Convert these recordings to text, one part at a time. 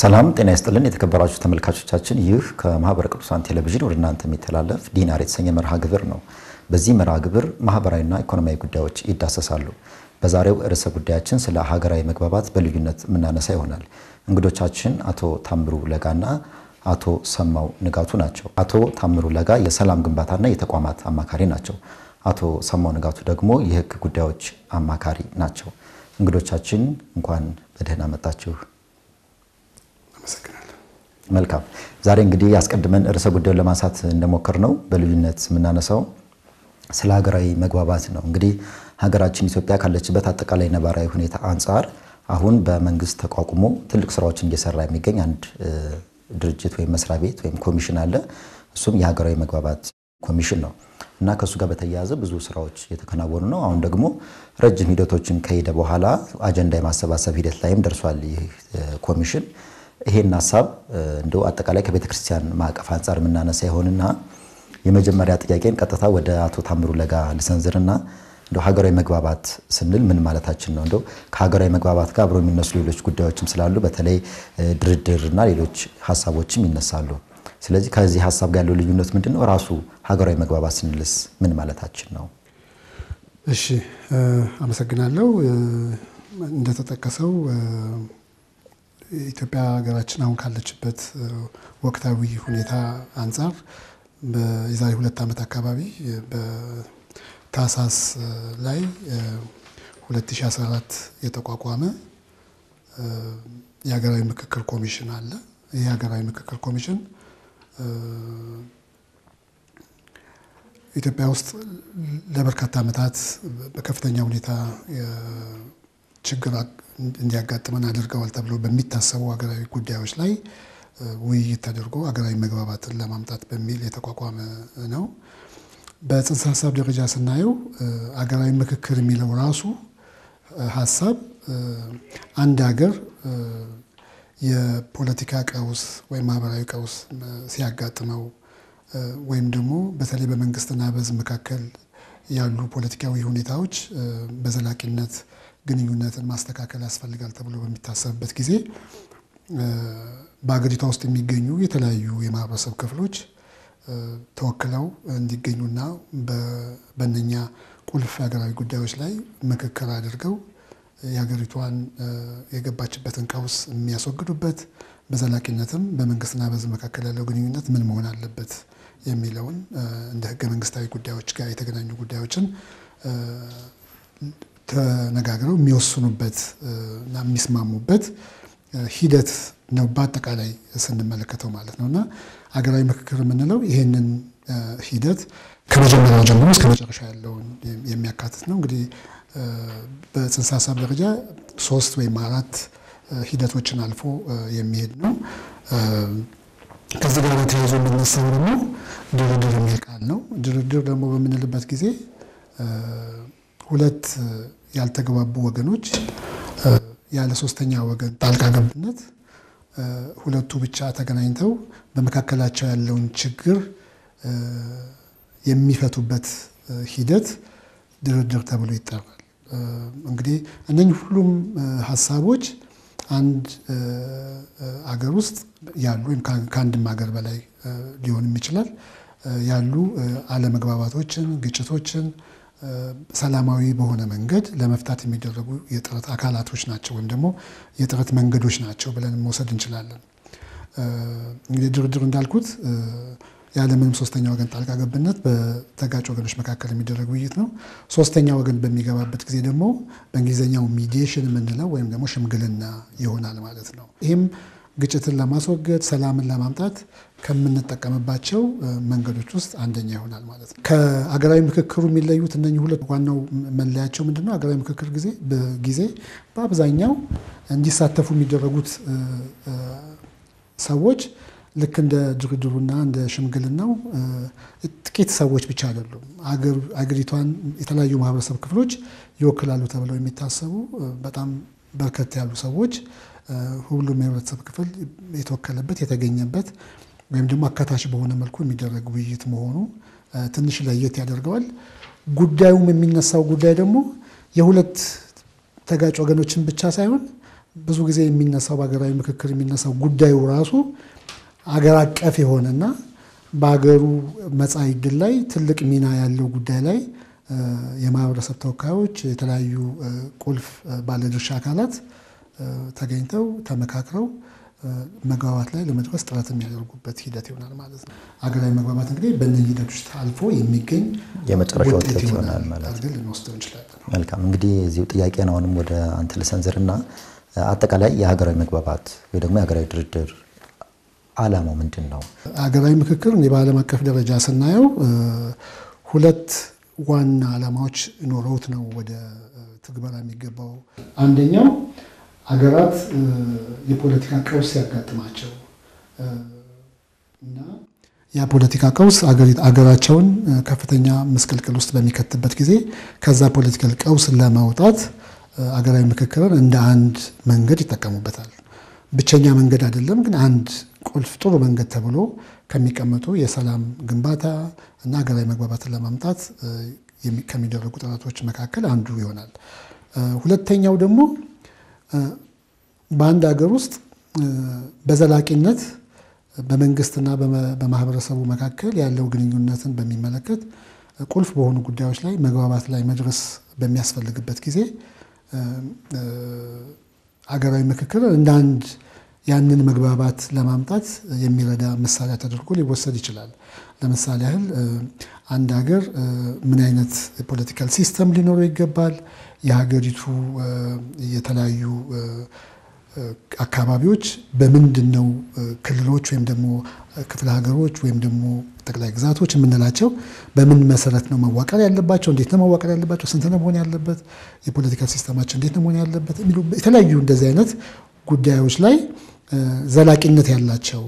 ሰላም ጤና ይስጥልን የተከበራችሁ ተመልካቾቻችን፣ ይህ ከማህበረ ቅዱሳን ቴሌቪዥን ወደ እናንተ የሚተላለፍ ዲናር የተሰኘ መርሃ ግብር ነው። በዚህ መርሃ ግብር ማህበራዊና ኢኮኖሚያዊ ጉዳዮች ይዳሰሳሉ። በዛሬው ርዕሰ ጉዳያችን ስለ ሀገራዊ መግባባት በልዩነት የምናነሳ ይሆናል። እንግዶቻችን አቶ ታምሩ ለጋና አቶ ሰማው ንጋቱ ናቸው። አቶ ታምሩ ለጋ የሰላም ግንባታና የተቋማት አማካሪ ናቸው። አቶ ሰማው ንጋቱ ደግሞ የህግ ጉዳዮች አማካሪ ናቸው። እንግዶቻችን እንኳን በደህና መጣችሁ። አመሰግናለሁ። መልካም። ዛሬ እንግዲህ አስቀድመን ርዕሰ ጉዳዩን ለማንሳት እንደሞከር ነው በልዩነት የምናነሳው ስለ ሀገራዊ መግባባት ነው። እንግዲህ ሀገራችን ኢትዮጵያ ካለችበት አጠቃላይ ነባራዊ ሁኔታ አንጻር አሁን በመንግስት ተቋቁሞ ትልቅ ስራዎችን እየሰራ የሚገኝ አንድ ድርጅት ወይም መስሪያ ቤት ወይም ኮሚሽን አለ። እሱም የሀገራዊ መግባባት ኮሚሽን ነው እና ከእሱ ጋር በተያያዘ ብዙ ስራዎች የተከናወኑ ነው። አሁን ደግሞ ረጅም ሂደቶችን ከሄደ በኋላ አጀንዳ የማሰባሰብ ሂደት ላይም ደርሷል ይህ ኮሚሽን። ይሄን ሀሳብ እንደው አጠቃላይ ከቤተ ክርስቲያን ማዕቀፍ አንጻር የምናነሳ ይሆንና የመጀመሪያ ጥያቄን ቀጥታ ወደ አቶ ታምሩ ለጋ ልሰንዝርና እንደው ሀገራዊ መግባባት ስንል ምን ማለታችን ነው? እንደው ከሀገራዊ መግባባት ጋር አብሮ የሚነሱ ሌሎች ጉዳዮችም ስላሉ በተለይ ድርድር እና ሌሎች ሀሳቦችም ይነሳሉ። ስለዚህ ከዚህ ሀሳብ ጋር ያለው ልዩነት ምንድን ነው? ራሱ ሀገራዊ መግባባት ስንልስ ምን ማለታችን ነው? እሺ አመሰግናለሁ። እንደተጠቀሰው ኢትዮጵያ ሀገራችን አሁን ካለችበት ወቅታዊ ሁኔታ አንጻር የዛሬ ሁለት ዓመት አካባቢ በታህሳስ ላይ 2014 የተቋቋመ የሀገራዊ ምክክር ኮሚሽን አለ። ይህ የሀገራዊ ምክክር ኮሚሽን ኢትዮጵያ ውስጥ ለበርካታ ዓመታት በከፍተኛ ሁኔታ ችግር እንዲያጋጥመን አድርገዋል ተብሎ በሚታሰቡ ሀገራዊ ጉዳዮች ላይ ውይይት ተደርጎ ሀገራዊ መግባባትን ለማምጣት በሚል የተቋቋመ ነው። በጽንሰ ሀሳብ ደረጃ ስናየው ሀገራዊ ምክክር የሚለው ራሱ ሀሳብ አንድ ሀገር የፖለቲካ ቀውስ ወይም ማህበራዊ ቀውስ ሲያጋጥመው ወይም ደግሞ በተለይ በመንግስትና በሕዝብ መካከል ያሉ ፖለቲካዊ ሁኔታዎች በዘላቂነት ግንኙነትን ማስተካከል ያስፈልጋል ተብሎ በሚታሰብበት ጊዜ በሀገሪቷ ውስጥ የሚገኙ የተለያዩ የማህበረሰብ ክፍሎች ተወክለው እንዲገኙና በእነኛ ቁልፍ ሀገራዊ ጉዳዮች ላይ ምክክር አድርገው የሀገሪቷን የገባችበትን ቀውስ የሚያስወግዱበት በዘላቂነትም በመንግስትና በሕዝብ መካከል ያለው ግንኙነት ምን መሆን አለበት የሚለውን እንደ ህገ መንግስታዊ ጉዳዮች ጋር የተገናኙ ጉዳዮችን ተነጋግረው የሚወስኑበት እና የሚስማሙበት ሂደት ነው በአጠቃላይ ስንመለከተው ማለት ነው። እና ሀገራዊ ምክክር የምንለው ይህንን ሂደት ከመጀመሪያው ጀምሮ እስከ መጨረሻ ያለውን የሚያካትት ነው። እንግዲህ በጽንሰ ሀሳብ ደረጃ ሶስት ወይም አራት ሂደቶችን አልፎ የሚሄድ ነው። ከዚህ ጋር ተያይዞ የሚነሳው ደግሞ ድርድር የሚል ቃል ነው። ድርድር ደግሞ በምንልበት ጊዜ ሁለት ያልተግባቡ ወገኖች ያለ ሶስተኛ ወገን ጣልቃ ገብነት ሁለቱ ብቻ ተገናኝተው በመካከላቸው ያለውን ችግር የሚፈቱበት ሂደት ድርድር ተብሎ ይጠራል። እንግዲህ እነኝህ ሁሉም ሀሳቦች አንድ አገር ውስጥ ያሉ ወይም ከአንድም ሀገር በላይ ሊሆንም ይችላል ያሉ አለመግባባቶችን፣ ግጭቶችን ሰላማዊ በሆነ መንገድ ለመፍታት የሚደረጉ የጥረት አካላቶች ናቸው ወይም ደግሞ የጥረት መንገዶች ናቸው ብለን መውሰድ እንችላለን። እንግዲህ ድርድር እንዳልኩት ያለምንም ሶስተኛ ወገን ጣልቃ ገብነት በተጋጭ ወገኖች መካከል የሚደረግ ውይይት ነው። ሶስተኛ ወገን በሚገባበት ጊዜ ደግሞ በእንግሊዝኛው ሚዲዬሽን የምንለው ወይም ደግሞ ሽምግልና ይሆናል ማለት ነው። ይህም ግጭትን ለማስወገድ ሰላምን ለማምጣት ከምንጠቀምባቸው መንገዶች ውስጥ አንደኛ ይሆናል ማለት ነው። ከአገራዊ ምክክሩ የሚለዩት እነኚህ ሁለት ዋናው መለያቸው ምንድን ነው? አገራዊ ምክክር ጊዜ በጊዜ በአብዛኛው እንዲሳተፉ የሚደረጉት ሰዎች ልክ እንደ ድርድሩና እንደ ሽምግልናው ጥቂት ሰዎች ብቻ አይደሉም። አገሪቷን የተለያዩ ማህበረሰብ ክፍሎች ይወክላሉ ተብለው የሚታሰቡ በጣም በርከት ያሉ ሰዎች ሁሉም የህብረተሰብ ክፍል የተወከለበት የተገኘበት ወይም ደግሞ አካታች በሆነ መልኩ የሚደረግ ውይይት መሆኑ ትንሽ ለየት ያደርገዋል። ጉዳዩም የሚነሳው ጉዳይ ደግሞ የሁለት ተጋጭ ወገኖችን ብቻ ሳይሆን ብዙ ጊዜ የሚነሳው በሀገራዊ ምክክር የሚነሳው ጉዳዩ ራሱ አገር አቀፍ የሆነና በሀገሩ መጻኢ ዕድል ላይ ትልቅ ሚና ያለው ጉዳይ ላይ የማህበረሰብ ተወካዮች፣ የተለያዩ ቁልፍ ባለድርሻ አካላት ተገኝተው ተመካክረው መግባባት ላይ ለመድረስ ጥረት የሚያደርጉበት ሂደት ይሆናል ማለት ነው። ሀገራዊ መግባባት እንግዲህ በእነዚህ ሂደቶች አልፎ የሚገኝ የመጨረሻ ውጤት ይሆናል ማለት ነው። አድርገን ልንወስደው እንችላለን። መልካም እንግዲህ እዚሁ ጥያቄን አሁንም ወደ አንተ ልሰንዝርና አጠቃላይ የሀገራዊ መግባባት ወይ ደግሞ የሀገራዊ ድርድር ዓላማው ምንድን ነው? ሀገራዊ ምክክር እንዲህ በዓለም አቀፍ ደረጃ ስናየው ሁለት ዋና ዓላማዎች ኖረውት ነው ወደ ትግበራ የሚገባው። አንደኛው ሀገራት የፖለቲካ ቀውስ ሲያጋጥማቸው እና ያ ፖለቲካ ቀውስ አገራቸውን ከፍተኛ ምስቅልቅል ውስጥ በሚከትበት ጊዜ ከዛ ፖለቲካል ቀውስ ለማውጣት አገራዊ ምክክርን እንደ አንድ መንገድ ይጠቀሙበታል። ብቸኛ መንገድ አይደለም፣ ግን አንድ ቁልፍ ጥሩ መንገድ ተብሎ ከሚቀመጡ የሰላም ግንባታ እና ሀገራዊ መግባባትን ለማምጣት ከሚደረጉ ጥረቶች መካከል አንዱ ይሆናል። ሁለተኛው ደግሞ በአንድ ሀገር ውስጥ በዘላቂነት በመንግስትና በማህበረሰቡ መካከል ያለው ግንኙነትን በሚመለከት ቁልፍ በሆኑ ጉዳዮች ላይ መግባባት ላይ መድረስ በሚያስፈልግበት ጊዜ አገራዊ ምክክር እንደ አንድ ያንን መግባባት ለማምጣት የሚረዳ መሳሪያ ተደርጎ ሊወሰድ ይችላል። ለምሳሌ ያህል አንድ ሀገር ምን አይነት ፖለቲካል ሲስተም ሊኖረው ይገባል፣ የሀገሪቱ የተለያዩ አካባቢዎች በምንድን ነው ክልሎች ወይም ደግሞ ክፍለ ሀገሮች ወይም ደግሞ ጠቅላይ ግዛቶች የምንላቸው በምን መሰረት ነው መዋቀር ያለባቸው? እንዴት ነው መዋቀር ያለባቸው? ስንት ነው መሆን ያለበት? የፖለቲካል ሲስተማቸው እንዴት ነው መሆን ያለበት? የሚሉ የተለያዩ እንደዚህ አይነት ጉዳዮች ላይ ዘላቂነት ያላቸው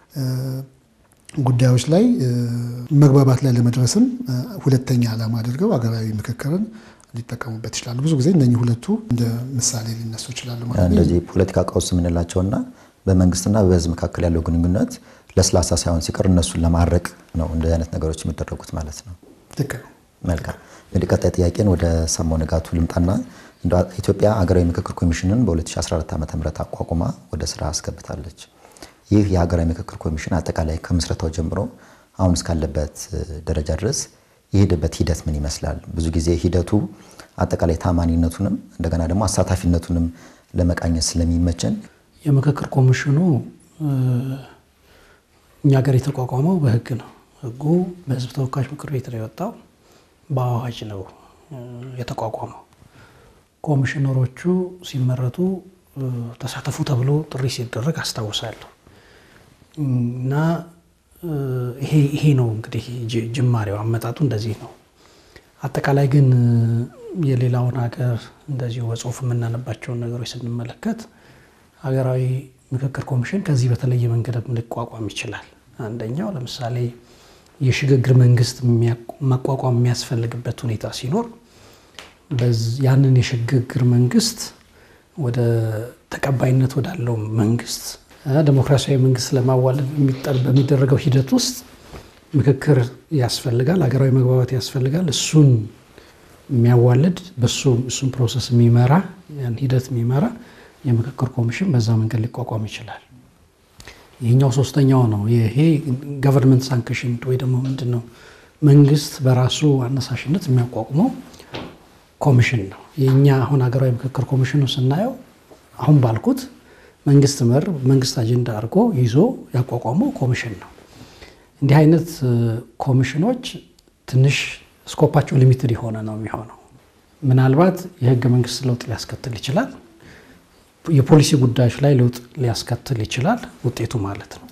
ጉዳዮች ላይ መግባባት ላይ ለመድረስም ሁለተኛ ዓላማ አድርገው ሀገራዊ ምክክርን ሊጠቀሙበት ይችላሉ። ብዙ ጊዜ እነኚህ ሁለቱ እንደ ምሳሌ ሊነሱ ይችላሉ ማለት ነው። እንደዚህ ፖለቲካ ቀውስ የምንላቸውና በመንግስትና በሕዝብ መካከል ያለው ግንኙነት ለስላሳ ሳይሆን ሲቀር እነሱን ለማድረቅ ነው እንደዚህ አይነት ነገሮች የሚደረጉት ማለት ነው። ልክ ነው። መልካም እንግዲህ ቀጣይ ጥያቄን ወደ ሰማው ንጋቱ ልምጣና ኢትዮጵያ ሀገራዊ ምክክር ኮሚሽንን በ2014 ዓ ም አቋቁማ ወደ ስራ አስገብታለች። ይህ የሀገራዊ ምክክር ኮሚሽን አጠቃላይ ከምስረታው ጀምሮ አሁን እስካለበት ደረጃ ድረስ የሄደበት ሂደት ምን ይመስላል? ብዙ ጊዜ ሂደቱ አጠቃላይ ታማኒነቱንም እንደገና ደግሞ አሳታፊነቱንም ለመቃኘት ስለሚመቸን የምክክር ኮሚሽኑ እኛ ሀገር የተቋቋመው በህግ ነው። ህጉ በህዝብ ተወካዮች ምክር ቤት ነው የወጣው፣ በአዋጅ ነው የተቋቋመው። ኮሚሽነሮቹ ሲመረጡ ተሳተፉ ተብሎ ጥሪ ሲደረግ አስታውሳለሁ እና ይሄ ነው እንግዲህ ጅማሬው፣ አመጣጡ እንደዚህ ነው። አጠቃላይ ግን የሌላውን ሀገር እንደዚሁ በጽሁፍ የምናነባቸውን ነገሮች ስንመለከት ሀገራዊ ምክክር ኮሚሽን ከዚህ በተለየ መንገድ ሊቋቋም ይችላል። አንደኛው ለምሳሌ የሽግግር መንግስት ማቋቋም የሚያስፈልግበት ሁኔታ ሲኖር ያንን የሽግግር መንግስት ወደ ተቀባይነት ወዳለው መንግስት ዴሞክራሲያዊ መንግስት ለማዋለድ በሚደረገው ሂደት ውስጥ ምክክር ያስፈልጋል፣ ሀገራዊ መግባባት ያስፈልጋል። እሱን የሚያዋልድ በሱ እሱን ፕሮሰስ የሚመራ ያን ሂደት የሚመራ የምክክር ኮሚሽን በዛ መንገድ ሊቋቋም ይችላል። ይህኛው ሶስተኛው ነው። ይሄ ገቨርንመንት ሳንክሽን ወይ ደግሞ ምንድን ነው መንግስት በራሱ አነሳሽነት የሚያቋቁመው ኮሚሽን ነው። የእኛ አሁን ሀገራዊ ምክክር ኮሚሽኑ ስናየው አሁን ባልኩት መንግስት መር መንግስት አጀንዳ አድርጎ ይዞ ያቋቋመው ኮሚሽን ነው። እንዲህ አይነት ኮሚሽኖች ትንሽ ስኮፓቸው ሊሚትድ የሆነ ነው የሚሆነው። ምናልባት የህገ መንግስት ለውጥ ሊያስከትል ይችላል። የፖሊሲ ጉዳዮች ላይ ለውጥ ሊያስከትል ይችላል ውጤቱ ማለት ነው።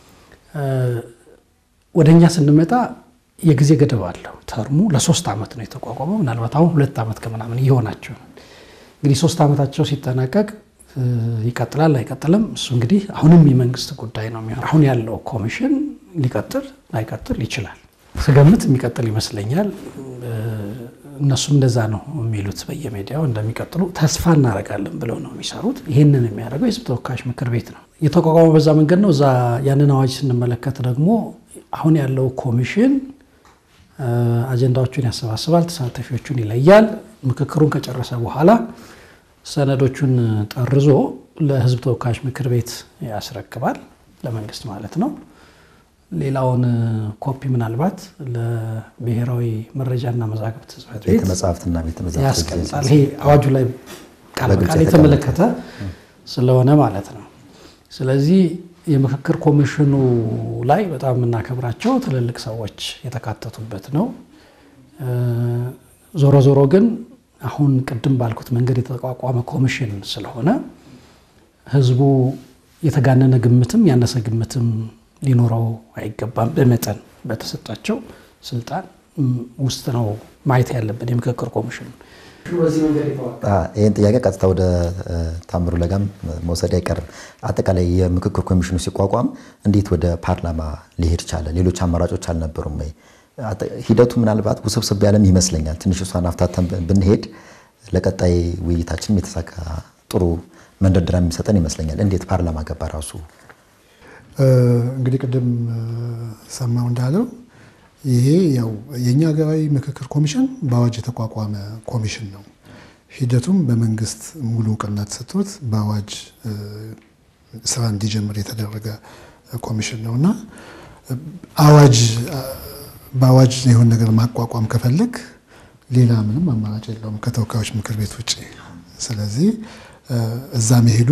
ወደ እኛ ስንመጣ የጊዜ ገደብ አለው። ተርሙ ለሶስት ዓመት ነው የተቋቋመው። ምናልባት አሁን ሁለት ዓመት ከምናምን እየሆናቸው ነው። እንግዲህ ሶስት ዓመታቸው ሲጠናቀቅ ይቀጥላል አይቀጥልም፣ እሱ እንግዲህ አሁንም የመንግስት ጉዳይ ነው የሚሆን። አሁን ያለው ኮሚሽን ሊቀጥል ላይቀጥል ይችላል። ስገምት የሚቀጥል ይመስለኛል። እነሱም እንደዛ ነው የሚሉት በየሚዲያው እንደሚቀጥሉ ተስፋ እናደርጋለን ብለው ነው የሚሰሩት። ይህንን የሚያደርገው የህዝብ ተወካዮች ምክር ቤት ነው የተቋቋመው በዛ መንገድ ነው። እዛ ያንን አዋጅ ስንመለከት ደግሞ አሁን ያለው ኮሚሽን አጀንዳዎቹን ያሰባስባል፣ ተሳታፊዎቹን ይለያል። ምክክሩን ከጨረሰ በኋላ ሰነዶቹን ጠርዞ ለሕዝብ ተወካዮች ምክር ቤት ያስረክባል፣ ለመንግስት ማለት ነው። ሌላውን ኮፒ ምናልባት ለብሔራዊ መረጃና መዛግብት ጽሕፈት ቤት ቤተ መጻሕፍትና ቤተ መዛግብት ያስቀምጣል። ይሄ አዋጁ ላይ ቃል በግልጽ በቃል የተመለከተ ስለሆነ ማለት ነው። ስለዚህ የምክክር ኮሚሽኑ ላይ በጣም የምናከብራቸው ትልልቅ ሰዎች የተካተቱበት ነው። ዞሮ ዞሮ ግን አሁን ቅድም ባልኩት መንገድ የተቋቋመ ኮሚሽን ስለሆነ ህዝቡ የተጋነነ ግምትም ያነሰ ግምትም ሊኖረው አይገባም። በመጠን በተሰጣቸው ስልጣን ውስጥ ነው ማየት ያለብን የምክክር ኮሚሽኑ በዚህ መንገድ የተዋቀረ ይህን ጥያቄ ቀጥታ ወደ ታምሩ ለጋም መውሰድ አይቀርም። አጠቃላይ የምክክር ኮሚሽኑ ሲቋቋም እንዴት ወደ ፓርላማ ሊሄድ ቻለ? ሌሎች አማራጮች አልነበሩም ወይ? ሂደቱ ምናልባት ውስብስብ ያለም ይመስለኛል። ትንሽ እሷን አፍታተን ብንሄድ ለቀጣይ ውይይታችንም የተሳካ ጥሩ መንደርደሪያ የሚሰጠን ይመስለኛል። እንዴት ፓርላማ ገባ ራሱ? እንግዲህ ቅድም ሰማው እንዳለው ይሄ ያው የእኛ ሀገራዊ ምክክር ኮሚሽን በአዋጅ የተቋቋመ ኮሚሽን ነው። ሂደቱም በመንግስት ሙሉ እውቅና ተሰጥቶት በአዋጅ ስራ እንዲጀምር የተደረገ ኮሚሽን ነው እና አዋጅ በአዋጅ የሆነ ነገር ማቋቋም ከፈለግ ሌላ ምንም አማራጭ የለውም ከተወካዮች ምክር ቤት ውጭ። ስለዚህ እዛ መሄዱ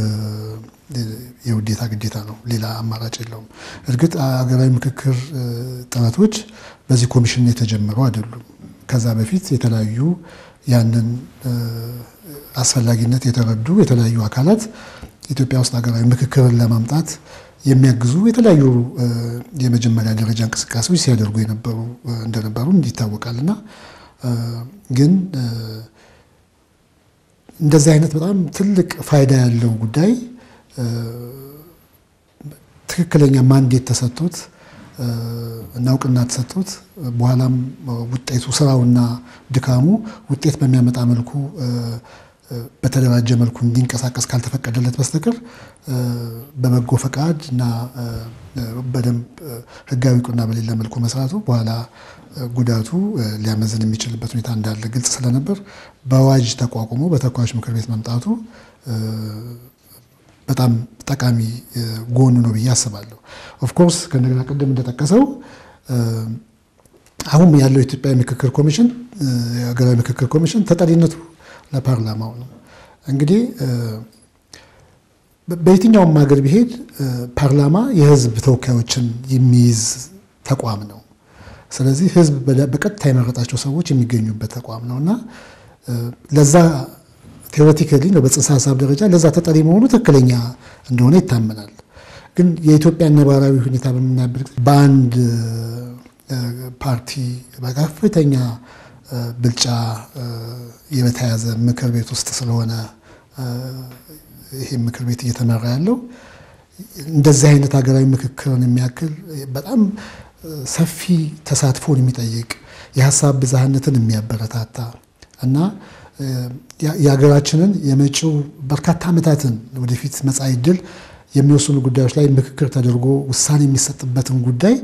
የውዴታ ግዴታ ነው። ሌላ አማራጭ የለውም። እርግጥ ሀገራዊ ምክክር ጥረቶች በዚህ ኮሚሽን የተጀመሩ አይደሉም። ከዛ በፊት የተለያዩ ያንን አስፈላጊነት የተረዱ የተለያዩ አካላት ኢትዮጵያ ውስጥ ሀገራዊ ምክክርን ለማምጣት የሚያግዙ የተለያዩ የመጀመሪያ ደረጃ እንቅስቃሴዎች ሲያደርጉ የነበሩ እንደነበሩ ይታወቃል እና ግን እንደዚህ አይነት በጣም ትልቅ ፋይዳ ያለው ጉዳይ ትክክለኛ ማንዴት ተሰጥቶት እና እውቅና ተሰጥቶት በኋላም ውጤቱ ስራውና ድካሙ ውጤት በሚያመጣ መልኩ በተደራጀ መልኩ እንዲንቀሳቀስ ካልተፈቀደለት በስተቀር በበጎ ፈቃድ እና በደንብ ሕጋዊ እውቅና በሌለ መልኩ መስራቱ በኋላ ጉዳቱ ሊያመዝን የሚችልበት ሁኔታ እንዳለ ግልጽ ስለነበር በአዋጅ ተቋቁሞ በተወካዮች ምክር ቤት መምጣቱ በጣም ጠቃሚ ጎኑ ነው ብዬ አስባለሁ። ኦፍኮርስ ከእንደገና ቅድም እንደጠቀሰው አሁን ያለው የኢትዮጵያ ምክክር ኮሚሽን የሀገራዊ ምክክር ኮሚሽን ተጠሪነቱ ለፓርላማው ነው። እንግዲህ በየትኛውም ሀገር ቢሄድ ፓርላማ የህዝብ ተወካዮችን የሚይዝ ተቋም ነው። ስለዚህ ህዝብ በቀጥታ የመረጣቸው ሰዎች የሚገኙበት ተቋም ነው እና ለዛ ቴዎሬቲካሊ ነው በጽንሰ ሀሳብ ደረጃ ለዛ ተጠሪ መሆኑ ትክክለኛ እንደሆነ ይታመናል። ግን የኢትዮጵያ ነባራዊ ሁኔታ በምናይበት በአንድ ፓርቲ በከፍተኛ ብልጫ የተያዘ ምክር ቤት ውስጥ ስለሆነ ይሄ ምክር ቤት እየተመራ ያለው እንደዚህ አይነት ሀገራዊ ምክክርን የሚያክል በጣም ሰፊ ተሳትፎን የሚጠይቅ የሀሳብ ብዝሃነትን የሚያበረታታ እና የሀገራችንን የመጪው በርካታ ዓመታትን ወደፊት መጻኢ ዕድል የሚወስኑ ጉዳዮች ላይ ምክክር ተደርጎ ውሳኔ የሚሰጥበትን ጉዳይ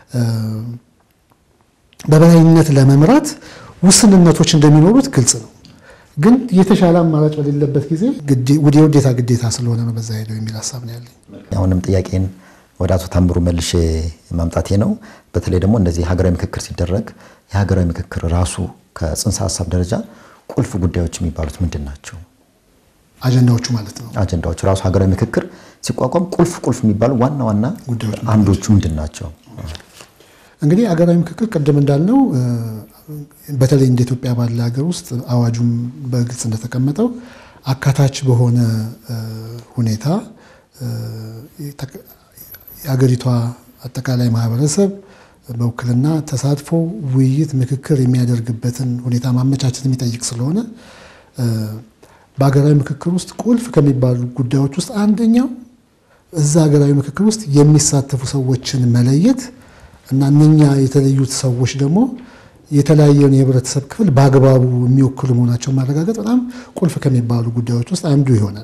በበላይነት ለመምራት ውስንነቶች እንደሚኖሩት ግልጽ ነው። ግን የተሻለ አማራጭ በሌለበት ጊዜ የውዴታ ግዴታ ስለሆነ ነው በዛ ሄደው የሚል ሀሳብ ነው ያለኝ። አሁንም ጥያቄን ወደ አቶ ታምሩ መልሼ ማምጣቴ ነው። በተለይ ደግሞ እንደዚህ ሀገራዊ ምክክር ሲደረግ የሀገራዊ ምክክር ራሱ ከጽንሰ ሀሳብ ደረጃ ቁልፍ ጉዳዮች የሚባሉት ምንድን ናቸው? አጀንዳዎቹ ማለት ነው። አጀንዳዎች ራሱ ሀገራዊ ምክክር ሲቋቋም ቁልፍ ቁልፍ የሚባሉ ዋና ዋና ጉዳዮች አንዶቹ ምንድን ናቸው? እንግዲህ ሀገራዊ ምክክር ቅድም እንዳልነው በተለይ እንደ ኢትዮጵያ ባለ ሀገር ውስጥ አዋጁም በግልጽ እንደተቀመጠው አካታች በሆነ ሁኔታ የሀገሪቷ አጠቃላይ ማህበረሰብ በውክልና ተሳትፎ፣ ውይይት፣ ምክክር የሚያደርግበትን ሁኔታ ማመቻቸት የሚጠይቅ ስለሆነ በሀገራዊ ምክክር ውስጥ ቁልፍ ከሚባሉ ጉዳዮች ውስጥ አንደኛው እዛ ሀገራዊ ምክክር ውስጥ የሚሳተፉ ሰዎችን መለየት እና እነኛ የተለዩት ሰዎች ደግሞ የተለያየውን የህብረተሰብ ክፍል በአግባቡ የሚወክሉ መሆናቸውን ማረጋገጥ በጣም ቁልፍ ከሚባሉ ጉዳዮች ውስጥ አንዱ ይሆናል።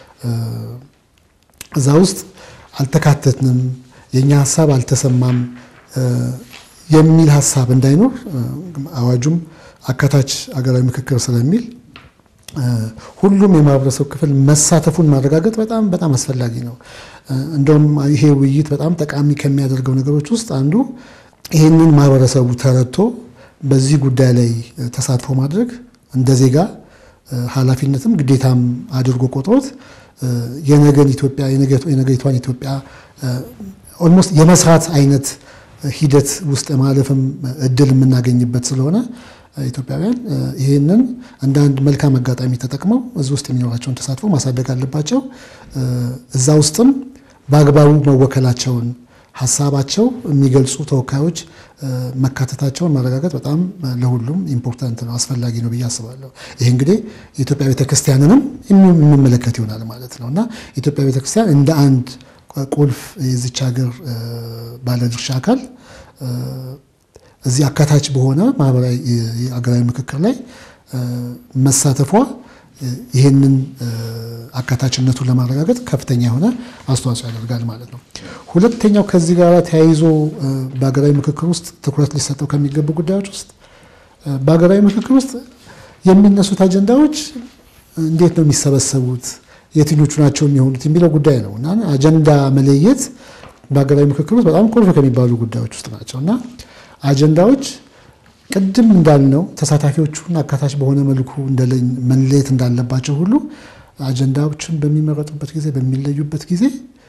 እዛ ውስጥ አልተካተትንም፣ የእኛ ሀሳብ አልተሰማም የሚል ሀሳብ እንዳይኖር አዋጁም አካታች ሀገራዊ ምክክር ስለሚል ሁሉም የማህበረሰብ ክፍል መሳተፉን ማረጋገጥ በጣም በጣም አስፈላጊ ነው። እንደውም ይሄ ውይይት በጣም ጠቃሚ ከሚያደርገው ነገሮች ውስጥ አንዱ ይህንን ማህበረሰቡ ተረድቶ በዚህ ጉዳይ ላይ ተሳትፎ ማድረግ እንደ ዜጋ ኃላፊነትም ግዴታም አድርጎ ቆጥሮት የነገን ኢትዮጵያ የነገይቷን ኢትዮጵያ ኦልሞስት የመስራት አይነት ሂደት ውስጥ ማለፍም እድል የምናገኝበት ስለሆነ ኢትዮጵያውያን ይህንን እንደ አንድ መልካም አጋጣሚ ተጠቅመው እዚህ ውስጥ የሚኖራቸውን ተሳትፎ ማሳደግ አለባቸው። እዛ ውስጥም በአግባቡ መወከላቸውን ሀሳባቸው የሚገልጹ ተወካዮች መካተታቸውን ማረጋገጥ በጣም ለሁሉም ኢምፖርታንት ነው፣ አስፈላጊ ነው ብዬ አስባለሁ። ይህ እንግዲህ የኢትዮጵያ ቤተክርስቲያንንም የሚመለከት ይሆናል ማለት ነው እና የኢትዮጵያ ቤተክርስቲያን እንደ አንድ ቁልፍ የዚች ሀገር ባለድርሻ አካል እዚህ አካታች በሆነ ማህበራዊ ሀገራዊ ምክክር ላይ መሳተፏ ይህንን አካታችነቱን ለማረጋገጥ ከፍተኛ የሆነ አስተዋጽኦ ያደርጋል ማለት ነው። ሁለተኛው ከዚህ ጋር ተያይዞ በሀገራዊ ምክክር ውስጥ ትኩረት ሊሰጠው ከሚገቡ ጉዳዮች ውስጥ በሀገራዊ ምክክር ውስጥ የሚነሱት አጀንዳዎች እንዴት ነው የሚሰበሰቡት፣ የትኞቹ ናቸው የሚሆኑት የሚለው ጉዳይ ነው እና አጀንዳ መለየት በሀገራዊ ምክክር ውስጥ በጣም ቁልፍ ከሚባሉ ጉዳዮች ውስጥ ናቸው እና አጀንዳዎች ቅድም እንዳልነው ተሳታፊዎቹን አካታች በሆነ መልኩ መለየት እንዳለባቸው ሁሉ አጀንዳዎችን በሚመረጡበት ጊዜ በሚለዩበት ጊዜ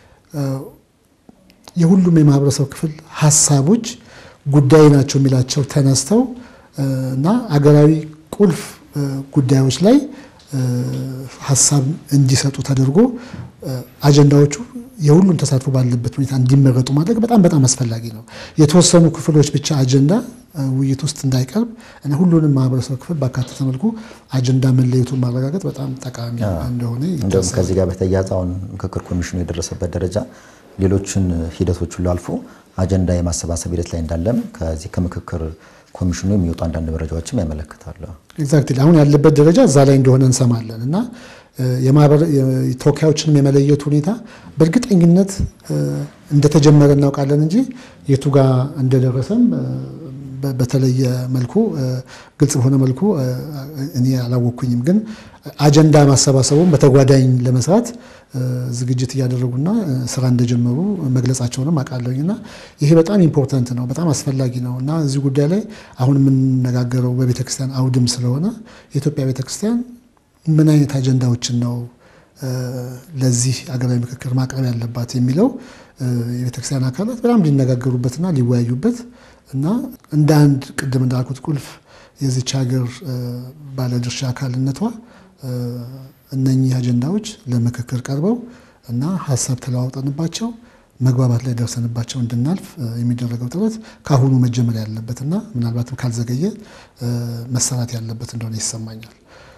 የሁሉም የማህበረሰብ ክፍል ሀሳቦች ጉዳይ ናቸው የሚላቸው ተነስተው እና አገራዊ ቁልፍ ጉዳዮች ላይ ሀሳብ እንዲሰጡ ተደርጎ አጀንዳዎቹ የሁሉም ተሳትፎ ባለበት ሁኔታ እንዲመረጡ ማድረግ በጣም በጣም አስፈላጊ ነው። የተወሰኑ ክፍሎች ብቻ አጀንዳ ውይይት ውስጥ እንዳይቀርብ እና ሁሉንም ማህበረሰብ ክፍል ባካተተ መልኩ አጀንዳ መለየቱን ማረጋገጥ በጣም ጠቃሚ እንደሆነ እንደውም ከዚህ ጋር በተያያዘ አሁን ምክክር ኮሚሽኑ የደረሰበት ደረጃ ሌሎችን ሂደቶች ሁሉ አልፎ አጀንዳ የማሰባሰብ ሂደት ላይ እንዳለም ከዚህ ከምክክር ኮሚሽኑ የሚወጡ አንዳንድ መረጃዎችም ያመለክታሉ። ኤግዛክትሊ አሁን ያለበት ደረጃ እዛ ላይ እንደሆነ እንሰማለን እና ተወካዮችንም የመለየቱ ሁኔታ በእርግጠኝነት እንደተጀመረ እናውቃለን እንጂ የቱ ጋር እንደደረሰም በተለየ መልኩ ግልጽ በሆነ መልኩ እኔ አላወቅኩኝም። ግን አጀንዳ ማሰባሰቡን በተጓዳኝ ለመስራት ዝግጅት እያደረጉና ስራ እንደጀመሩ መግለጻቸውንም አውቃለሁኝ እና ይሄ በጣም ኢምፖርታንት ነው፣ በጣም አስፈላጊ ነው እና እዚህ ጉዳይ ላይ አሁን የምንነጋገረው በቤተክርስቲያን አውድም ስለሆነ የኢትዮጵያ ቤተክርስቲያን ምን አይነት አጀንዳዎችን ነው ለዚህ አገራዊ ምክክር ማቅረብ ያለባት የሚለው የቤተክርስቲያን አካላት በጣም ሊነጋገሩበትና ሊወያዩበት እና እንደ አንድ ቅድም እንዳልኩት ቁልፍ የዚች ሀገር ባለድርሻ አካልነቷ እነኚህ አጀንዳዎች ለምክክር ቀርበው እና ሀሳብ ተለዋውጠንባቸው መግባባት ላይ ደርሰንባቸው እንድናልፍ የሚደረገው ጥረት ከአሁኑ መጀመር ያለበትና ምናልባትም ካልዘገየ መሰራት ያለበት እንደሆነ ይሰማኛል።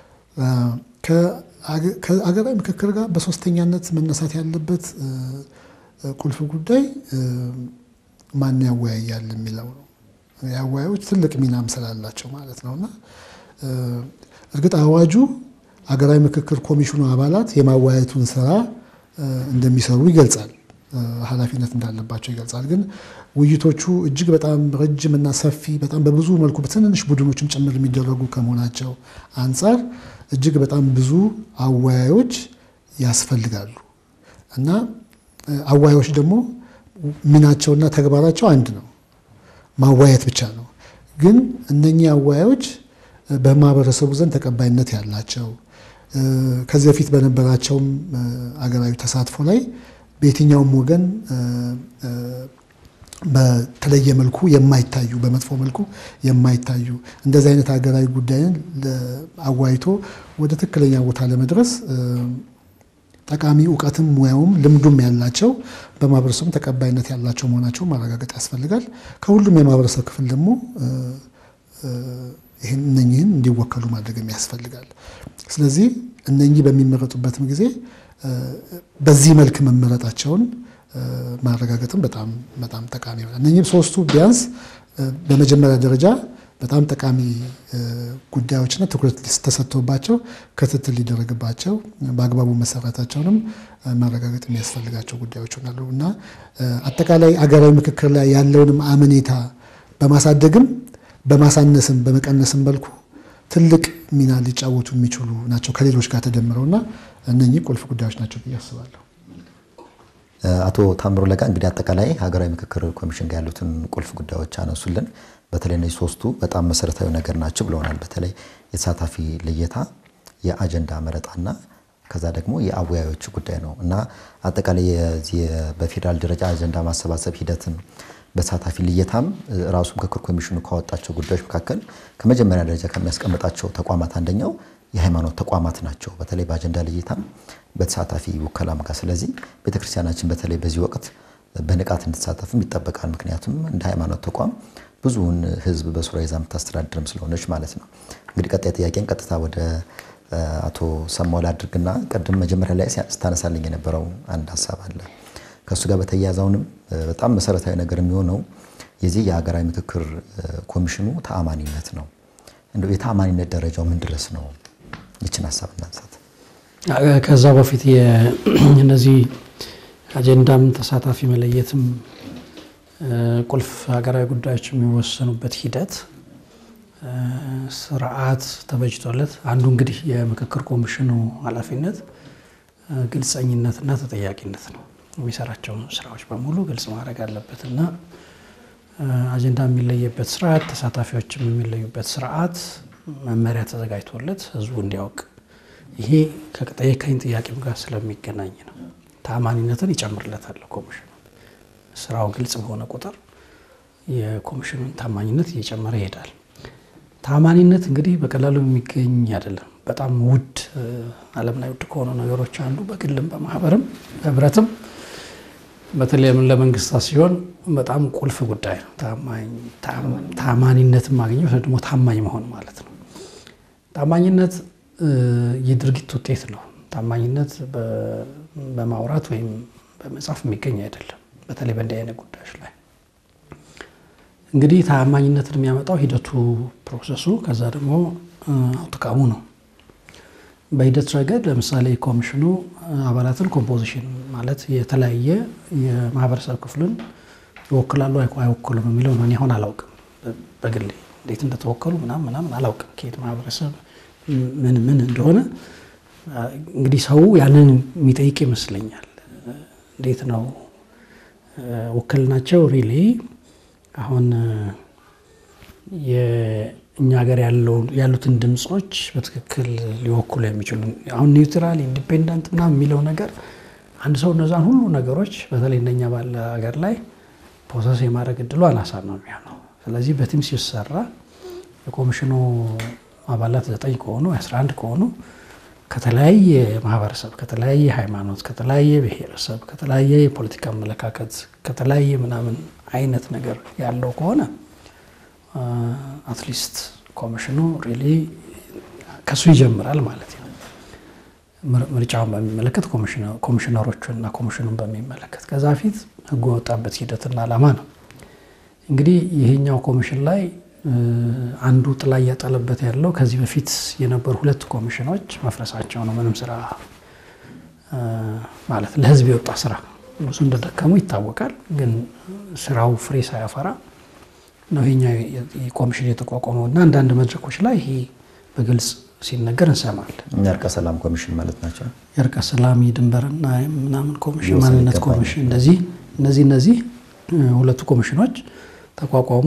ከአገራዊ ምክክር ጋር በሶስተኛነት መነሳት ያለበት ቁልፍ ጉዳይ ማን ያወያያል የሚለው ነው። የአወያዮች ትልቅ ሚናም ስላላቸው ማለት ነው እና እርግጥ አዋጁ አገራዊ ምክክር ኮሚሽኑ አባላት የማወያየቱን ስራ እንደሚሰሩ ይገልጻል፣ ኃላፊነት እንዳለባቸው ይገልጻል። ግን ውይይቶቹ እጅግ በጣም ረጅም እና ሰፊ በጣም በብዙ መልኩ በትንንሽ ቡድኖችም ጭምር የሚደረጉ ከመሆናቸው አንጻር እጅግ በጣም ብዙ አወያዮች ያስፈልጋሉ እና አወያዮች ደግሞ ሚናቸውና ተግባራቸው አንድ ነው፣ ማወያየት ብቻ ነው። ግን እነኚህ አወያዮች በማህበረሰቡ ዘንድ ተቀባይነት ያላቸው ከዚህ በፊት በነበራቸውም አገራዊ ተሳትፎ ላይ በየትኛውም ወገን በተለየ መልኩ የማይታዩ በመጥፎ መልኩ የማይታዩ እንደዚህ አይነት ሀገራዊ ጉዳይን አዋይቶ ወደ ትክክለኛ ቦታ ለመድረስ ጠቃሚ እውቀትም ሙያውም ልምዱም ያላቸው በማህበረሰቡ ተቀባይነት ያላቸው መሆናቸውን ማረጋገጥ ያስፈልጋል። ከሁሉም የማህበረሰብ ክፍል ደግሞ ይህን እነኚህን እንዲወከሉ ማድረግም ያስፈልጋል። ስለዚህ እነኚህ በሚመረጡበትም ጊዜ በዚህ መልክ መመረጣቸውን ማረጋገጥም በጣም በጣም ጠቃሚ ይሆናል። እነኚህም ሶስቱ ቢያንስ በመጀመሪያ ደረጃ በጣም ጠቃሚ ጉዳዮችና ትኩረት ተሰጥቶባቸው ክትትል ሊደረግባቸው በአግባቡ መሰራታቸውንም ማረጋገጥ የሚያስፈልጋቸው ጉዳዮች ይሆናሉ እና አጠቃላይ አገራዊ ምክክር ላይ ያለውንም አመኔታ በማሳደግም በማሳነስም በመቀነስም መልኩ ትልቅ ሚና ሊጫወቱ የሚችሉ ናቸው ከሌሎች ጋር ተደምረው እና እነኚህ ቁልፍ ጉዳዮች ናቸው ብዬ አስባለሁ። አቶ ታምሮ ለጋ እንግዲህ አጠቃላይ ሀገራዊ ምክክር ኮሚሽን ጋር ያሉትን ቁልፍ ጉዳዮች አነሱልን። በተለይ እነዚህ ሶስቱ በጣም መሰረታዊ ነገር ናቸው ብለውናል። በተለይ የተሳታፊ ልየታ፣ የአጀንዳ መረጣና ከዛ ደግሞ የአወያዮች ጉዳይ ነው እና አጠቃላይ በፌዴራል ደረጃ አጀንዳ ማሰባሰብ ሂደትን በተሳታፊ ልየታም ራሱ ምክክር ኮሚሽኑ ካወጣቸው ጉዳዮች መካከል ከመጀመሪያ ደረጃ ከሚያስቀምጣቸው ተቋማት አንደኛው የሃይማኖት ተቋማት ናቸው። በተለይ በአጀንዳ ልየታም በተሳታፊ ውከላም ጋር። ስለዚህ ቤተክርስቲያናችን በተለይ በዚህ ወቅት በንቃት እንድትሳተፍም ይጠበቃል። ምክንያቱም እንደ ሃይማኖት ተቋም ብዙውን ሕዝብ በሱራ ይዛ የምታስተዳድርም ስለሆነች ማለት ነው። እንግዲህ ቀጣይ ጥያቄን ቀጥታ ወደ አቶ ሰማል አድርግና ቅድም መጀመሪያ ላይ ስታነሳልኝ የነበረው አንድ ሀሳብ አለ ከእሱ ጋር በተያያዘውንም በጣም መሰረታዊ ነገር የሚሆነው የዚህ የሀገራዊ ምክክር ኮሚሽኑ ተአማኒነት ነው። እንደው የተአማኒነት ደረጃው ምን ድረስ ነው? ይችን ሀሳብ እናንሳት። ከዛ በፊት እነዚህ አጀንዳም ተሳታፊ መለየትም ቁልፍ ሀገራዊ ጉዳዮች የሚወሰኑበት ሂደት ስርዓት ተበጅቶለት አንዱ እንግዲህ የምክክር ኮሚሽኑ ኃላፊነት ግልጸኝነትና ተጠያቂነት ነው። የሚሰራቸውን ስራዎች በሙሉ ግልጽ ማድረግ አለበት እና አጀንዳ የሚለየበት ስርዓት፣ ተሳታፊዎችም የሚለዩበት ስርዓት መመሪያ ተዘጋጅቶለት ህዝቡ እንዲያውቅ ይሄ ከጠየቀኝ ጥያቄም ጋር ስለሚገናኝ ነው። ተአማኒነትን ይጨምርለታል ኮሚሽኑ። ስራው ግልጽ በሆነ ቁጥር የኮሚሽኑን ታማኝነት እየጨመረ ይሄዳል። ታማኒነት እንግዲህ በቀላሉ የሚገኝ አይደለም። በጣም ውድ ዓለም ላይ ውድ ከሆኑ ነገሮች አንዱ በግልም በማህበርም በህብረትም በተለይም ለመንግስታት ሲሆን በጣም ቁልፍ ጉዳይ ነው። ታማኒነትን ማግኘት ደግሞ ታማኝ መሆን ማለት ነው። ታማኝነት የድርጊት ውጤት ነው። ታማኝነት በማውራት ወይም በመጻፍ የሚገኝ አይደለም። በተለይ በእንዲህ አይነት ጉዳዮች ላይ እንግዲህ ታማኝነትን የሚያመጣው ሂደቱ፣ ፕሮሰሱ፣ ከዛ ደግሞ አውትካሙ ነው። በሂደት ረገድ ለምሳሌ ኮሚሽኑ አባላትን ኮምፖዚሽን ማለት የተለያየ የማህበረሰብ ክፍልን ይወክላሉ አይወክሉም የሚለው ነው። እኔ አሁን አላውቅም፣ በግሌ እንዴት እንደተወከሉ ምናምን ምናምን አላውቅም። ከየት ማህበረሰብ ምን ምን እንደሆነ እንግዲህ ሰው ያንን የሚጠይቅ ይመስለኛል። እንዴት ነው ውክልናቸው ሪሊ አሁን የእኛ ሀገር ያሉትን ድምፆች በትክክል ሊወክሉ የሚችሉ አሁን ኒውትራል ኢንዲፔንደንት ምናምን የሚለው ነገር አንድ ሰው እነዛን ሁሉ ነገሮች በተለይ እንደኛ ባለ ሀገር ላይ ፕሮሰስ የማድረግ እድሉ አናሳ ነው የሚሆነው። ስለዚህ በቲም ሲሰራ የኮሚሽኑ አባላት ዘጠኝ ከሆኑ አስራ አንድ ከሆኑ ከተለያየ ማህበረሰብ፣ ከተለያየ ሃይማኖት፣ ከተለያየ ብሔረሰብ፣ ከተለያየ የፖለቲካ አመለካከት፣ ከተለያየ ምናምን አይነት ነገር ያለው ከሆነ አትሊስት ኮሚሽኑ ሪሊ ከሱ ይጀምራል ማለት ነው። ምርጫውን በሚመለከት ኮሚሽነሮቹን እና ኮሚሽኑን በሚመለከት ከዛ ፊት ህጉ የወጣበት ሂደትና ዓላማ ነው። እንግዲህ ይሄኛው ኮሚሽን ላይ አንዱ ጥላ እያጠለበት ያለው ከዚህ በፊት የነበሩ ሁለት ኮሚሽኖች መፍረሳቸው ነው። ምንም ስራ ማለት ለህዝብ የወጣ ስራ ብዙ እንደደከሙ ይታወቃል። ግን ስራው ፍሬ ሳያፈራ ነው ይሄኛው ኮሚሽን የተቋቋመው እና አንዳንድ መድረኮች ላይ ይሄ በግልጽ ሲነገር እንሰማለን። የእርቀ ሰላም ኮሚሽን ማለት ናቸው። የእርቀ ሰላም የድንበርና ምናምን ኮሚሽን፣ ማንነት ኮሚሽን እንደዚህ እነዚህ እነዚህ ሁለቱ ኮሚሽኖች ተቋቋሙ።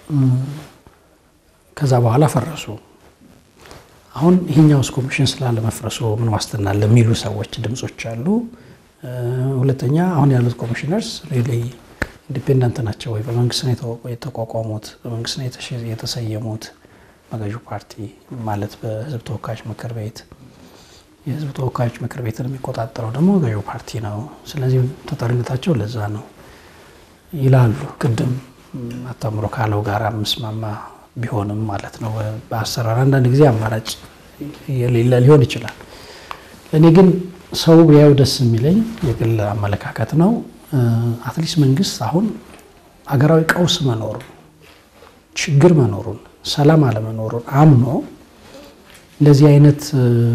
ከዛ በኋላ ፈረሱ። አሁን ይሄኛውስ ኮሚሽን ስላለመፍረሱ ምን ዋስትና ለሚሉ ሰዎች ድምጾች አሉ። ሁለተኛ አሁን ያሉት ኮሚሽነርስ ሪሊ ኢንዲፔንደንት ናቸው ወይ? በመንግስት ነው የተቋቋሙት? በመንግስት ነው የተሰየሙት? በገዢው ፓርቲ ማለት በህዝብ ተወካዮች ምክር ቤት የህዝብ ተወካዮች ምክር ቤትን የሚቆጣጠረው ደግሞ ገዢው ፓርቲ ነው። ስለዚህ ተጠሪነታቸው ለዛ ነው ይላሉ። ቅድም አታምሮ ካለው ጋር ምስማማ ቢሆንም ማለት ነው። በአሰራር አንዳንድ ጊዜ አማራጭ የሌለ ሊሆን ይችላል። እኔ ግን ሰው ቢያዩ ደስ የሚለኝ የግል አመለካከት ነው። አትሊስት መንግስት አሁን አገራዊ ቀውስ መኖሩን፣ ችግር መኖሩን፣ ሰላም አለመኖሩን አምኖ እንደዚህ አይነት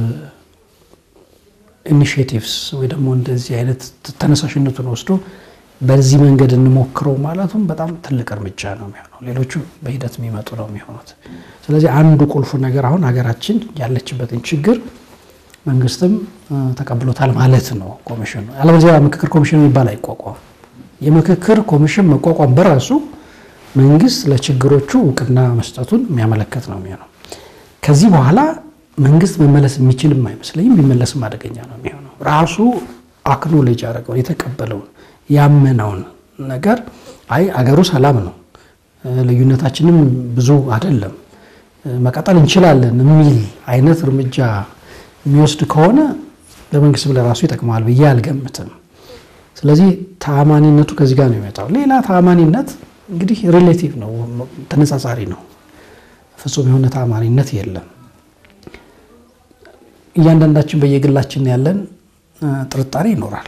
ኢኒሽቲቭስ ወይ ደግሞ እንደዚህ አይነት ተነሳሽነቱን ወስዶ በዚህ መንገድ እንሞክረው ማለቱም በጣም ትልቅ እርምጃ ነው የሚሆነው። ሌሎቹ በሂደት የሚመጡ ነው የሚሆኑት። ስለዚህ አንዱ ቁልፉ ነገር አሁን ሀገራችን ያለችበትን ችግር መንግስትም ተቀብሎታል ማለት ነው። ኮሚሽኑ አለበለዚያ ምክክር ኮሚሽን የሚባል አይቋቋም። የምክክር ኮሚሽን መቋቋም በራሱ መንግስት ለችግሮቹ እውቅና መስጠቱን የሚያመለክት ነው የሚሆነው። ከዚህ በኋላ መንግስት መመለስ የሚችልም አይመስለኝም። የሚመለስም አደገኛ ነው የሚሆነው። ራሱ አክኖሌጅ ያደረገውን የተቀበለውን ያመነውን ነገር አይ አገሩ ሰላም ነው፣ ልዩነታችንም ብዙ አይደለም፣ መቀጠል እንችላለን የሚል አይነት እርምጃ የሚወስድ ከሆነ ለመንግስት ብለ ራሱ ይጠቅመዋል ብዬ አልገምትም። ስለዚህ ተአማኒነቱ ከዚህ ጋር ነው የሚመጣው። ሌላ ተአማኒነት እንግዲህ ሪሌቲቭ ነው፣ ተነጻጻሪ ነው። ፍጹም የሆነ ተአማኒነት የለም። እያንዳንዳችን በየግላችን ያለን ጥርጣሬ ይኖራል።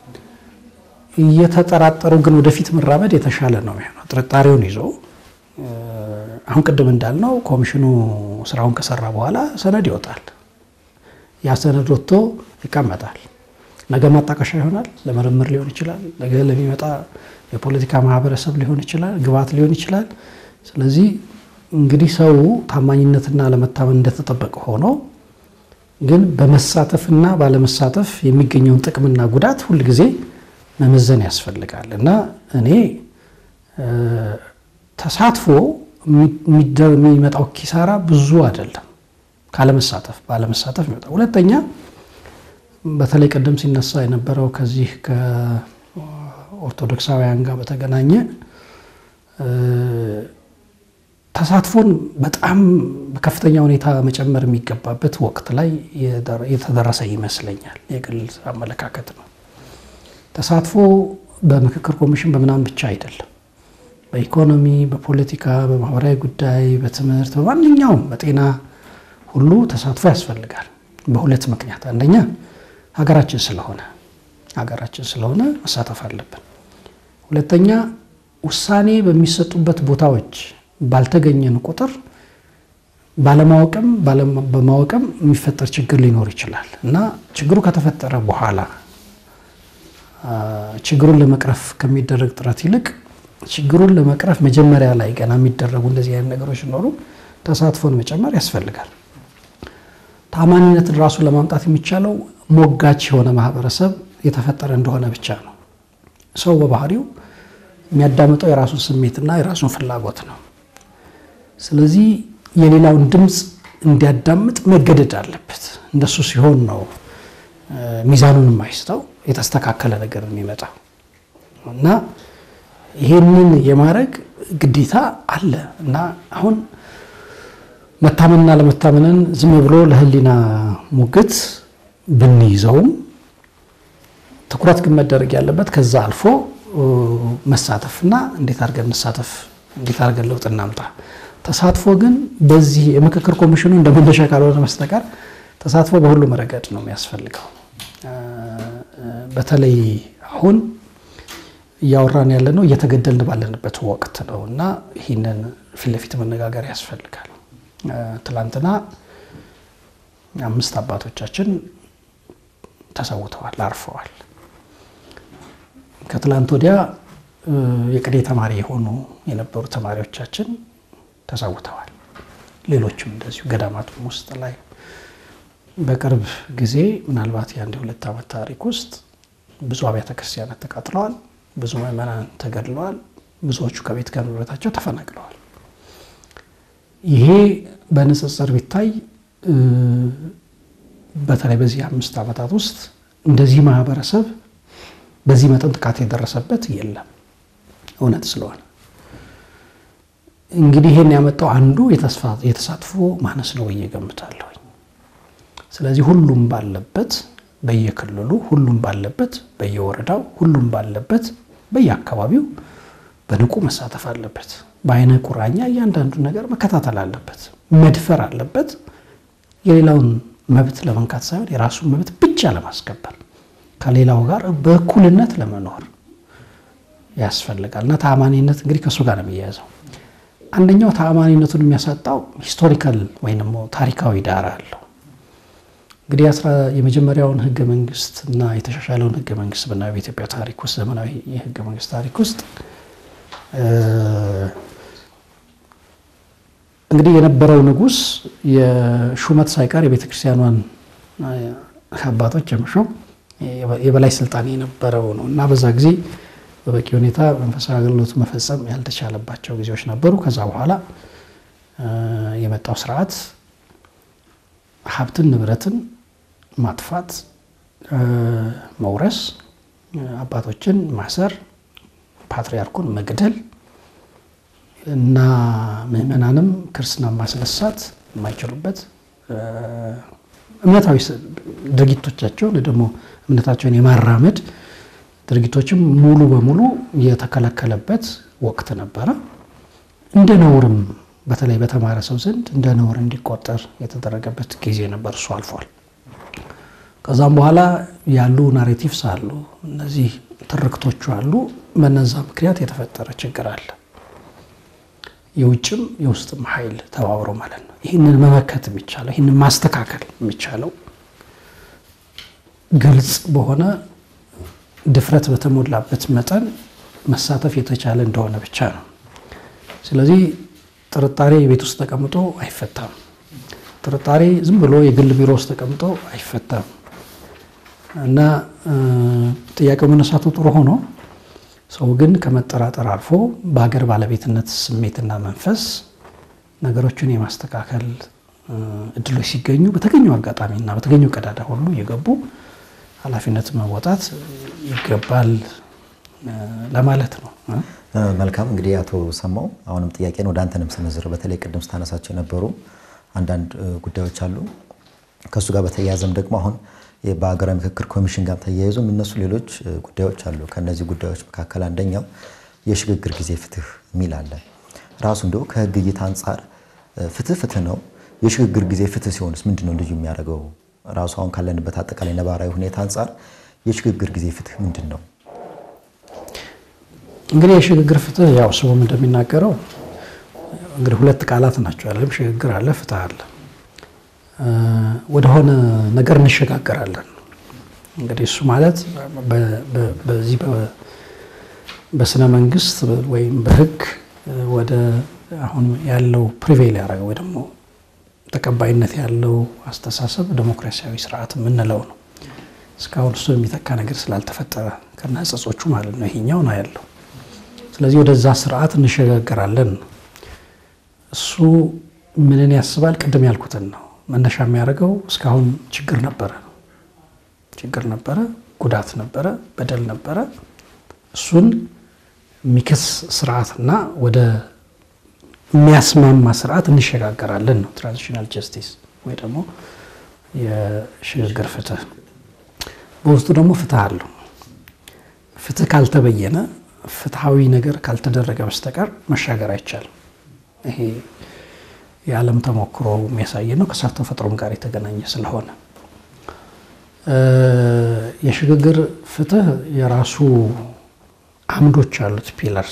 እየተጠራጠሩ ግን ወደፊት መራመድ የተሻለ ነው የሚሆነው። ጥርጣሬውን ይዞ አሁን ቅድም እንዳልነው ኮሚሽኑ ስራውን ከሰራ በኋላ ሰነድ ይወጣል። ያ ሰነድ ወጥቶ ይቀመጣል። ነገ ማጣቀሻ ይሆናል። ለምርምር ሊሆን ይችላል። ነገ ለሚመጣ የፖለቲካ ማህበረሰብ ሊሆን ይችላል፣ ግብዓት ሊሆን ይችላል። ስለዚህ እንግዲህ ሰው ታማኝነትና ለመታመን እንደተጠበቀ ሆኖ ግን በመሳተፍና ባለመሳተፍ የሚገኘውን ጥቅምና ጉዳት ሁልጊዜ መመዘን ያስፈልጋል እና እኔ ተሳትፎ የሚመጣው ኪሳራ ብዙ አይደለም ካለመሳተፍ ባለመሳተፍ ይመጣል። ሁለተኛ በተለይ ቀደም ሲነሳ የነበረው ከዚህ ከኦርቶዶክሳውያን ጋር በተገናኘ ተሳትፎን በጣም በከፍተኛ ሁኔታ መጨመር የሚገባበት ወቅት ላይ የተደረሰ ይመስለኛል። የግል አመለካከት ነው። ተሳትፎ በምክክር ኮሚሽን በምናምን ብቻ አይደለም። በኢኮኖሚ፣ በፖለቲካ፣ በማህበራዊ ጉዳይ፣ በትምህርት፣ በማንኛውም በጤና ሁሉ ተሳትፎ ያስፈልጋል። በሁለት ምክንያት፣ አንደኛ ሀገራችን ስለሆነ ሀገራችን ስለሆነ መሳተፍ አለብን። ሁለተኛ ውሳኔ በሚሰጡበት ቦታዎች ባልተገኘን ቁጥር ባለማወቅም በማወቅም የሚፈጠር ችግር ሊኖር ይችላል እና ችግሩ ከተፈጠረ በኋላ ችግሩን ለመቅረፍ ከሚደረግ ጥረት ይልቅ ችግሩን ለመቅረፍ መጀመሪያ ላይ ገና የሚደረጉ እንደዚህ አይነት ነገሮች ሲኖሩ ተሳትፎን መጨመር ያስፈልጋል። ታማኒነትን ራሱ ለማምጣት የሚቻለው ሞጋች የሆነ ማህበረሰብ የተፈጠረ እንደሆነ ብቻ ነው። ሰው በባህሪው የሚያዳምጠው የራሱን ስሜትና የራሱን ፍላጎት ነው። ስለዚህ የሌላውን ድምፅ እንዲያዳምጥ መገደድ አለበት። እንደሱ ሲሆን ነው ሚዛኑን የማይስተው የተስተካከለ ነገር የሚመጣው እና ይሄንን የማድረግ ግዴታ አለ እና አሁን መታመንና ለመታመንን ዝም ብሎ ለሕሊና ሙግት ብንይዘውም ትኩረት ግን መደረግ ያለበት ከዛ አልፎ መሳተፍና እንዴት አድርገን እንሳተፍ፣ እንዴት አድርገን ለውጥ እናምጣ። ተሳትፎ ግን በዚህ የምክክር ኮሚሽኑ እንደ መነሻ ካልሆነ በስተቀር ተሳትፎ በሁሉም ረገድ ነው የሚያስፈልገው። በተለይ አሁን እያወራን ያለ ነው እየተገደልን ባለንበት ወቅት ነው እና ይህንን ፊት ለፊት መነጋገር ያስፈልጋል። ትላንትና አምስት አባቶቻችን ተሰውተዋል፣ አርፈዋል። ከትላንት ወዲያ የቅኔ ተማሪ የሆኑ የነበሩ ተማሪዎቻችን ተሰውተዋል። ሌሎችም እንደዚሁ ገዳማቱም ውስጥ ላይ በቅርብ ጊዜ ምናልባት የአንድ ሁለት ዓመት ታሪክ ውስጥ ብዙ አብያተ ክርስቲያናት ተቃጥለዋል። ብዙ ምዕመናን ተገድለዋል። ብዙዎቹ ከቤት ከንብረታቸው ተፈናቅለዋል። ይሄ በንጽጽር ቢታይ በተለይ በዚህ አምስት ዓመታት ውስጥ እንደዚህ ማህበረሰብ በዚህ መጠን ጥቃት የደረሰበት የለም። እውነት ስለሆነ እንግዲህ ይሄን ያመጣው አንዱ የተሳትፎ ማነስ ነው ብዬ እገምታለሁ። ስለዚህ ሁሉም ባለበት በየክልሉ ሁሉም ባለበት በየወረዳው ሁሉም ባለበት በየአካባቢው በንቁ መሳተፍ አለበት። በአይነ ቁራኛ እያንዳንዱ ነገር መከታተል አለበት፣ መድፈር አለበት። የሌላውን መብት ለመንካት ሳይሆን የራሱን መብት ብቻ ለማስከበር ከሌላው ጋር በእኩልነት ለመኖር ያስፈልጋል እና ተአማኒነት እንግዲህ ከእሱ ጋር ነው የሚያያዘው። አንደኛው ተአማኒነቱን የሚያሳጣው ሂስቶሪካል ወይም ደግሞ ታሪካዊ ዳራ አለው። እንግዲህ የመጀመሪያውን ህገ መንግስት እና የተሻሻለውን ህገ መንግስት ብናየው በኢትዮጵያ ታሪክ ውስጥ ዘመናዊ የህገ መንግስት ታሪክ ውስጥ እንግዲህ የነበረው ንጉስ የሹመት ሳይቀር የቤተ ክርስቲያኗን አባቶች የመሾም የበላይ ስልጣን የነበረው ነው እና በዛ ጊዜ በበቂ ሁኔታ መንፈሳዊ አገልግሎት መፈጸም ያልተቻለባቸው ጊዜዎች ነበሩ። ከዛ በኋላ የመጣው ስርዓት ሀብትን፣ ንብረትን ማጥፋት፣ መውረስ፣ አባቶችን ማሰር፣ ፓትሪያርኩን መግደል እና ምዕመናንም ክርስትና ማስነሳት የማይችሉበት እምነታዊ ድርጊቶቻቸውን ደግሞ እምነታቸውን የማራመድ ድርጊቶችም ሙሉ በሙሉ የተከለከለበት ወቅት ነበረ። እንደ ነውርም በተለይ በተማረ ሰው ዘንድ እንደ ነውር እንዲቆጠር የተደረገበት ጊዜ ነበር። እሱ አልፏል። ከዛም በኋላ ያሉ ናሬቲቭስ አሉ፣ እነዚህ ትርክቶቹ አሉ። በነዛ ምክንያት የተፈጠረ ችግር አለ። የውጭም የውስጥም ኃይል ተባብሮ ማለት ነው። ይህንን መመከት የሚቻለው ይህንን ማስተካከል የሚቻለው ግልጽ በሆነ ድፍረት በተሞላበት መጠን መሳተፍ የተቻለ እንደሆነ ብቻ ነው። ስለዚህ ጥርጣሬ ቤት ውስጥ ተቀምጦ አይፈታም። ጥርጣሬ ዝም ብሎ የግል ቢሮ ውስጥ ተቀምጦ አይፈታም እና ጥያቄው መነሳቱ ጥሩ ሆኖ ሰው ግን ከመጠራጠር አልፎ በሀገር ባለቤትነት ስሜትና መንፈስ ነገሮችን የማስተካከል እድሎች ሲገኙ በተገኘው አጋጣሚና በተገኘው ቀዳዳ ሁሉ የገቡ ኃላፊነት መወጣት ይገባል ለማለት ነው። መልካም እንግዲህ አቶ ሰማው አሁንም ጥያቄን ወደ አንተንም ስንዝር በተለይ ቅድም ስታነሳቸው የነበሩ አንዳንድ ጉዳዮች አሉ። ከእሱ ጋር በተያያዘም ደግሞ አሁን በሀገራዊ ምክክር ኮሚሽን ጋር ተያይዞ የሚነሱ ሌሎች ጉዳዮች አሉ። ከእነዚህ ጉዳዮች መካከል አንደኛው የሽግግር ጊዜ ፍትህ የሚል አለ። ራሱ እንዲሁ ከህግ እይታ አንጻር ፍትህ ፍትህ ነው። የሽግግር ጊዜ ፍትህ ሲሆንስ ምንድን ነው ልዩ የሚያደርገው? ራሱ አሁን ካለንበት አጠቃላይ ነባራዊ ሁኔታ አንጻር የሽግግር ጊዜ ፍትህ ምንድን ነው? እንግዲህ የሽግግር ፍትህ ያው ስሙም እንደሚናገረው እንግዲህ ሁለት ቃላት ናቸው ያለም ሽግግር አለ፣ ፍትህ አለ። ወደሆነ ነገር እንሸጋገራለን። እንግዲህ እሱ ማለት በዚህ በስነ መንግስት ወይም በህግ ወደ አሁን ያለው ፕሪቬል ያደረገ ወይ ደግሞ ተቀባይነት ያለው አስተሳሰብ ዴሞክራሲያዊ ስርዓት የምንለው ነው። እስካሁን እሱ የሚተካ ነገር ስላልተፈጠረ ከና ጸጾቹ ማለት ነው ይሄኛው ነው ያለው። ስለዚህ ወደዛ ስርዓት እንሸጋገራለን። እሱ ምንን ያስባል? ቅድም ያልኩትን ነው መነሻ የሚያደርገው እስካሁን ችግር ነበረ ችግር ነበረ፣ ጉዳት ነበረ፣ በደል ነበረ። እሱን የሚክስ ስርዓትና ወደ የሚያስማማ ስርዓት እንሸጋገራለን ነው ትራንዚሽናል ጀስቲስ ወይ ደግሞ የሽግግር ፍትህ። በውስጡ ደግሞ ፍትህ አለው። ፍትህ ካልተበየነ ፍትሐዊ ነገር ካልተደረገ በስተቀር መሻገር አይቻልም። ይሄ የዓለም ተሞክሮ የሚያሳይ ነው። ከእሳት ተፈጥሮም ጋር የተገናኘ ስለሆነ የሽግግር ፍትህ የራሱ አምዶች አሉት፣ ፒለርስ።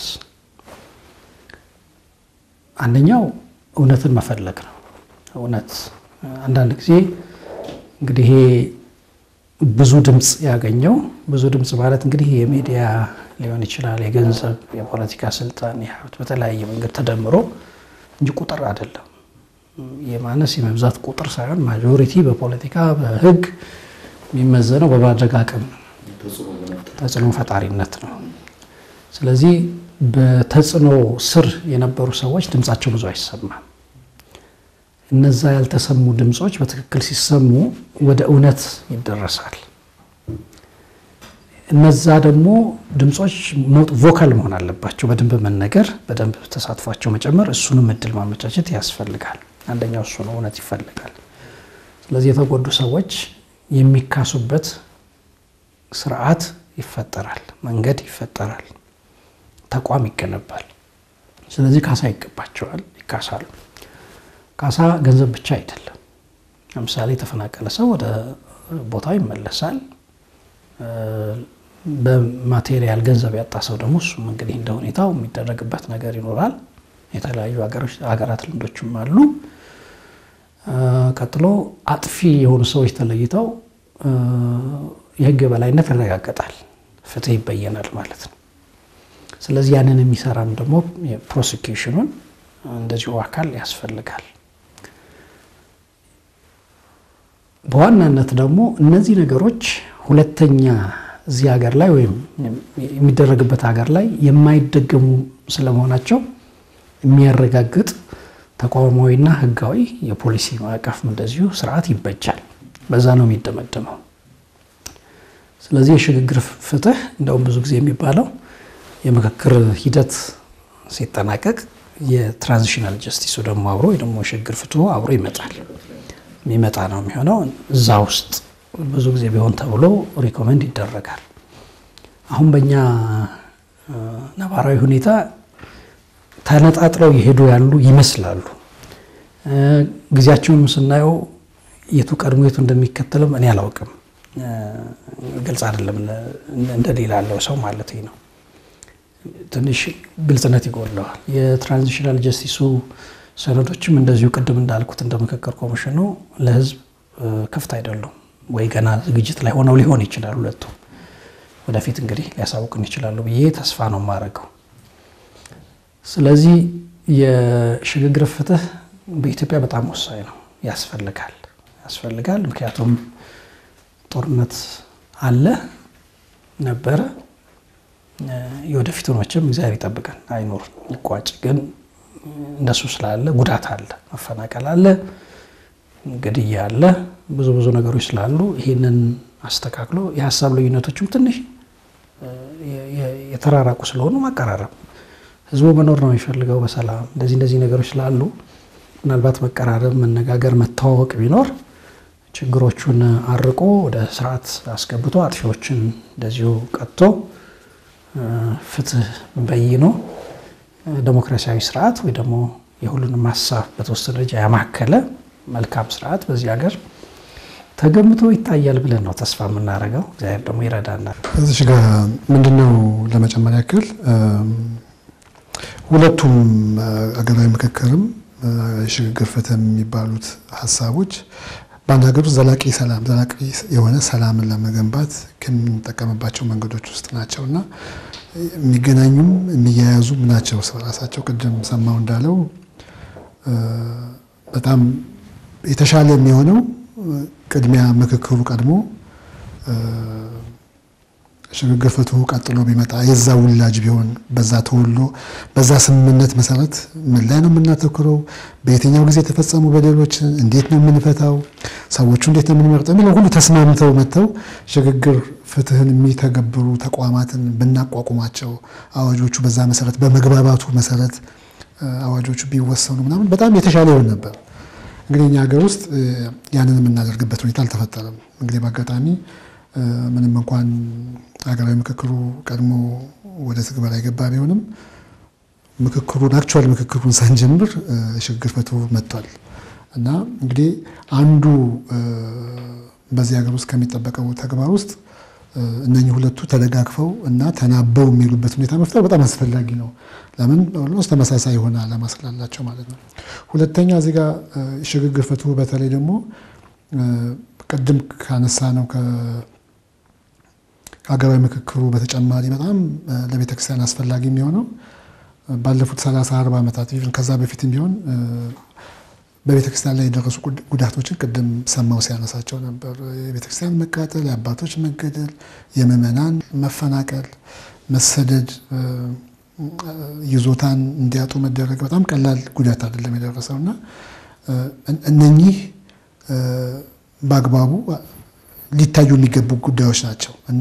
አንደኛው እውነትን መፈለግ ነው። እውነት አንዳንድ ጊዜ እንግዲህ ይሄ ብዙ ድምፅ ያገኘው ብዙ ድምፅ ማለት እንግዲህ የሚዲያ ሊሆን ይችላል፣ የገንዘብ፣ የፖለቲካ ስልጣን፣ የሀብት በተለያየ መንገድ ተደምሮ እንጂ ቁጥር አይደለም። የማነስ የመብዛት ቁጥር ሳይሆን ማጆሪቲ በፖለቲካ በህግ የሚመዘነው በማድረግ አቅም ተጽዕኖ ፈጣሪነት ነው። ስለዚህ በተጽዕኖ ስር የነበሩ ሰዎች ድምፃቸው ብዙ አይሰማም። እነዛ ያልተሰሙ ድምፆች በትክክል ሲሰሙ ወደ እውነት ይደረሳል። እነዛ ደግሞ ድምፆች ቮካል መሆን አለባቸው። በደንብ መነገር፣ በደንብ ተሳትፏቸው መጨመር፣ እሱንም እድል ማመቻቸት ያስፈልጋል። አንደኛው እሱ ነው፣ እውነት ይፈልጋል። ስለዚህ የተጎዱ ሰዎች የሚካሱበት ስርዓት ይፈጠራል፣ መንገድ ይፈጠራል፣ ተቋም ይገነባል። ስለዚህ ካሳ ይገባቸዋል፣ ይካሳሉ። ካሳ ገንዘብ ብቻ አይደለም። ለምሳሌ የተፈናቀለ ሰው ወደ ቦታው ይመለሳል። በማቴሪያል ገንዘብ ያጣ ሰው ደግሞ እሱም እንግዲህ እንደ ሁኔታው የሚደረግበት ነገር ይኖራል። የተለያዩ ሀገራት ልምዶችም አሉ። ቀጥሎ አጥፊ የሆኑ ሰዎች ተለይተው የህግ የበላይነት ይረጋገጣል፣ ፍትህ ይበየናል ማለት ነው። ስለዚህ ያንን የሚሰራም ደግሞ ፕሮሲኪውሽኑን እንደዚሁ አካል ያስፈልጋል። በዋናነት ደግሞ እነዚህ ነገሮች ሁለተኛ እዚህ ሀገር ላይ ወይም የሚደረግበት ሀገር ላይ የማይደገሙ ስለመሆናቸው የሚያረጋግጥ ተቋማዊና ህጋዊ የፖሊሲ ማዕቀፍ እንደዚሁ ስርዓት ይበጃል። በዛ ነው የሚደመደመው። ስለዚህ የሽግግር ፍትህ እንደውም ብዙ ጊዜ የሚባለው የምክክር ሂደት ሲጠናቀቅ የትራንዚሽናል ጀስቲሱ ደግሞ አብሮ ወይ ደግሞ የሽግግር ፍትሁ አብሮ ይመጣል የሚመጣ ነው የሚሆነው። እዛ ውስጥ ብዙ ጊዜ ቢሆን ተብሎ ሪኮመንድ ይደረጋል። አሁን በእኛ ነባራዊ ሁኔታ ተነጣጥለው የሄዱ ያሉ ይመስላሉ። ጊዜያቸውም ስናየው የቱ ቀድሞ የቱ እንደሚከተልም እኔ አላውቅም። ግልጽ አይደለም እንደሌላ ያለው ሰው ማለት ነው። ትንሽ ግልጽነት ይጎለዋል። የትራንዚሽናል ጀስቲሱ ሰነዶችም እንደዚሁ ቅድም እንዳልኩት እንደ ምክክር ኮሚሽኑ ለህዝብ ክፍት አይደሉም ወይ ገና ዝግጅት ላይ ሆነው ሊሆን ይችላል። ሁለቱ ወደፊት እንግዲህ ሊያሳውቅን ይችላሉ ብዬ ተስፋ ነው የማደርገው። ስለዚህ የሽግግር ፍትህ በኢትዮጵያ በጣም ወሳኝ ነው፣ ያስፈልጋል ያስፈልጋል። ምክንያቱም ጦርነት አለ ነበረ። የወደፊቱን መቼም እግዚአብሔር ይጠብቀን አይኖር ይቋጭ። ግን እንደሱ ስላለ ጉዳት አለ፣ መፈናቀል አለ፣ ግድያ አለ፣ ብዙ ብዙ ነገሮች ስላሉ ይህንን አስተካክሎ የሀሳብ ልዩነቶችም ትንሽ የተራራቁ ስለሆኑ ማቀራረብ ህዝቡ መኖር ነው የሚፈልገው በሰላም እንደዚህ እንደዚህ ነገሮች ስላሉ ምናልባት መቀራረብ፣ መነጋገር፣ መተዋወቅ ቢኖር ችግሮቹን አርቆ ወደ ስርዓት አስገብቶ አጥፊዎችን እንደዚሁ ቀጥቶ ፍትህ በይኖ ዴሞክራሲያዊ ስርዓት ወይ ደግሞ የሁሉንም ሀሳብ በተወሰነ ደረጃ ያማከለ መልካም ስርዓት በዚህ ሀገር ተገምቶ ይታያል ብለን ነው ተስፋ የምናደርገው። እግዚአብሔር ደግሞ ይረዳናል። እዚህ ጋር ምንድነው ለመጨመር ያክል ሁለቱም አገራዊ ምክክርም የሽግግር ፍትህ የሚባሉት ሀሳቦች በአንድ ሀገር ውስጥ ዘላቂ ሰላም ዘላቂ የሆነ ሰላምን ለመገንባት ከምንጠቀምባቸው መንገዶች ውስጥ ናቸው እና የሚገናኙም የሚያያዙም ናቸው ራሳቸው። ቅድም ሰማው እንዳለው በጣም የተሻለ የሚሆነው ቅድሚያ ምክክሩ ቀድሞ ሽግግር ፍትሁ ቀጥሎ ቢመጣ የዛ ውላጅ ቢሆን በዛ ተወሎ በዛ ስምምነት መሰረት ምን ላይ ነው የምናተኩረው፣ በየትኛው ጊዜ የተፈጸሙ በደሎችን እንዴት ነው የምንፈታው፣ ሰዎቹ እንዴት ነው የምንመርጠው የሚለው ሁሉ ተስማምተው መጥተው ሽግግር ፍትህን የሚተገብሩ ተቋማትን ብናቋቁማቸው አዋጆቹ በዛ መሰረት በመግባባቱ መሰረት አዋጆቹ ቢወሰኑ ምናምን በጣም የተሻለ ይሆን ነበር። እንግዲህ እኛ ሀገር ውስጥ ያንን የምናደርግበት ሁኔታ አልተፈጠረም። እንግዲህ በአጋጣሚ ምንም እንኳን ሀገራዊ ምክክሩ ቀድሞ ወደ ትግበራ የገባ ቢሆንም ምክክሩን አክቹዋል ምክክሩን ሳንጀምር ሽግግር ፍትሁ መጥቷል እና እንግዲህ አንዱ በዚህ ሀገር ውስጥ ከሚጠበቀው ተግባር ውስጥ እነኚህ ሁለቱ ተደጋግፈው እና ተናበው የሚሉበት ሁኔታ መፍጠር በጣም አስፈላጊ ነው። ለምን ኦልሞስት ተመሳሳይ የሆነ ዓላማ ስላላቸው ማለት ነው። ሁለተኛ እዚህ ጋር ሽግግር ፍትሁ በተለይ ደግሞ ቅድም ካነሳ ነው ከሀገራዊ ምክክሩ በተጨማሪ በጣም ለቤተክርስቲያን አስፈላጊ የሚሆነው ባለፉት ሰላሳ አርባ ዓመታት ኢቭን ከዛ በፊትም ቢሆን በቤተክርስቲያን ላይ የደረሱ ጉዳቶችን ቅድም ሰማው ሲያነሳቸው ነበር። የቤተክርስቲያን መቃጠል፣ የአባቶች መገደል፣ የምዕመናን መፈናቀል፣ መሰደድ፣ ይዞታን እንዲያጡ መደረግ በጣም ቀላል ጉዳት አይደለም የደረሰው እና እነኚህ በአግባቡ ሊታዩ የሚገቡ ጉዳዮች ናቸው እና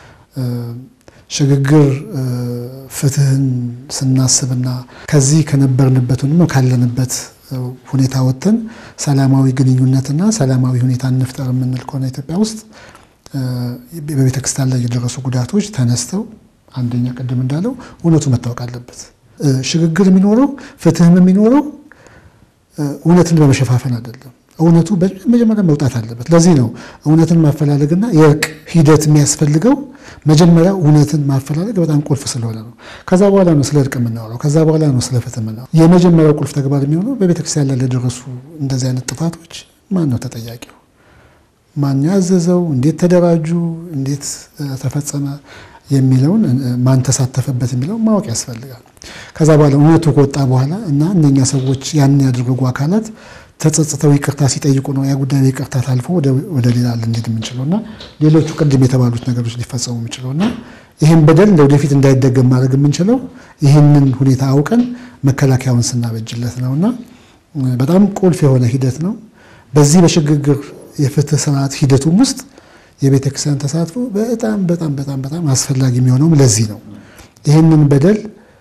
ሽግግር ፍትህን ስናስብና ከዚህ ከነበርንበት ወይም ካለንበት ሁኔታ ወጥተን ሰላማዊ ግንኙነትና ሰላማዊ ሁኔታ እንፍጠር የምንል ከሆነ ኢትዮጵያ ውስጥ በቤተ ክርስቲያን ላይ የደረሱ ጉዳቶች ተነስተው አንደኛ ቅድም እንዳለው እውነቱ መታወቅ አለበት። ሽግግር የሚኖረው ፍትህም የሚኖረው እውነትን በመሸፋፈን አይደለም። እውነቱ መጀመሪያ መውጣት አለበት። ለዚህ ነው እውነትን ማፈላለግና የእርቅ ሂደት የሚያስፈልገው። መጀመሪያ እውነትን ማፈላለግ በጣም ቁልፍ ስለሆነ ነው። ከዛ በኋላ ነው ስለ እርቅ የምናወራው። ከዛ በኋላ ነው ስለ ፍትህ የምናወራው። የመጀመሪያው ቁልፍ ተግባር የሚሆነው በቤተክርስቲያን ላይ ለደረሱ እንደዚህ አይነት ጥፋቶች ማን ነው ተጠያቂው? ማን ያዘዘው? እንዴት ተደራጁ? እንዴት ተፈጸመ? የሚለውን ማን ተሳተፈበት የሚለውን ማወቅ ያስፈልጋል። ከዛ በኋላ እውነቱ ከወጣ በኋላ እና እነኛ ሰዎች ያንን ያደረጉ አካላት ተጸጽተው ይቅርታ ሲጠይቁ ነው ያ ጉዳይ ይቅርታ ታልፎ ወደ ሌላ ልንሄድ የምንችለው እና ሌሎቹ ቅድም የተባሉት ነገሮች ሊፈጸሙ የምንችለው እና ይህን በደል ለወደፊት እንዳይደገም ማድረግ የምንችለው ይህንን ሁኔታ አውቀን መከላከያውን ስናበጅለት ነው እና በጣም ቁልፍ የሆነ ሂደት ነው። በዚህ በሽግግር የፍትህ ስርዓት ሂደቱም ውስጥ የቤተ ክርስቲያን ተሳትፎ በጣም በጣም በጣም በጣም አስፈላጊ የሚሆነውም ለዚህ ነው። ይህንን በደል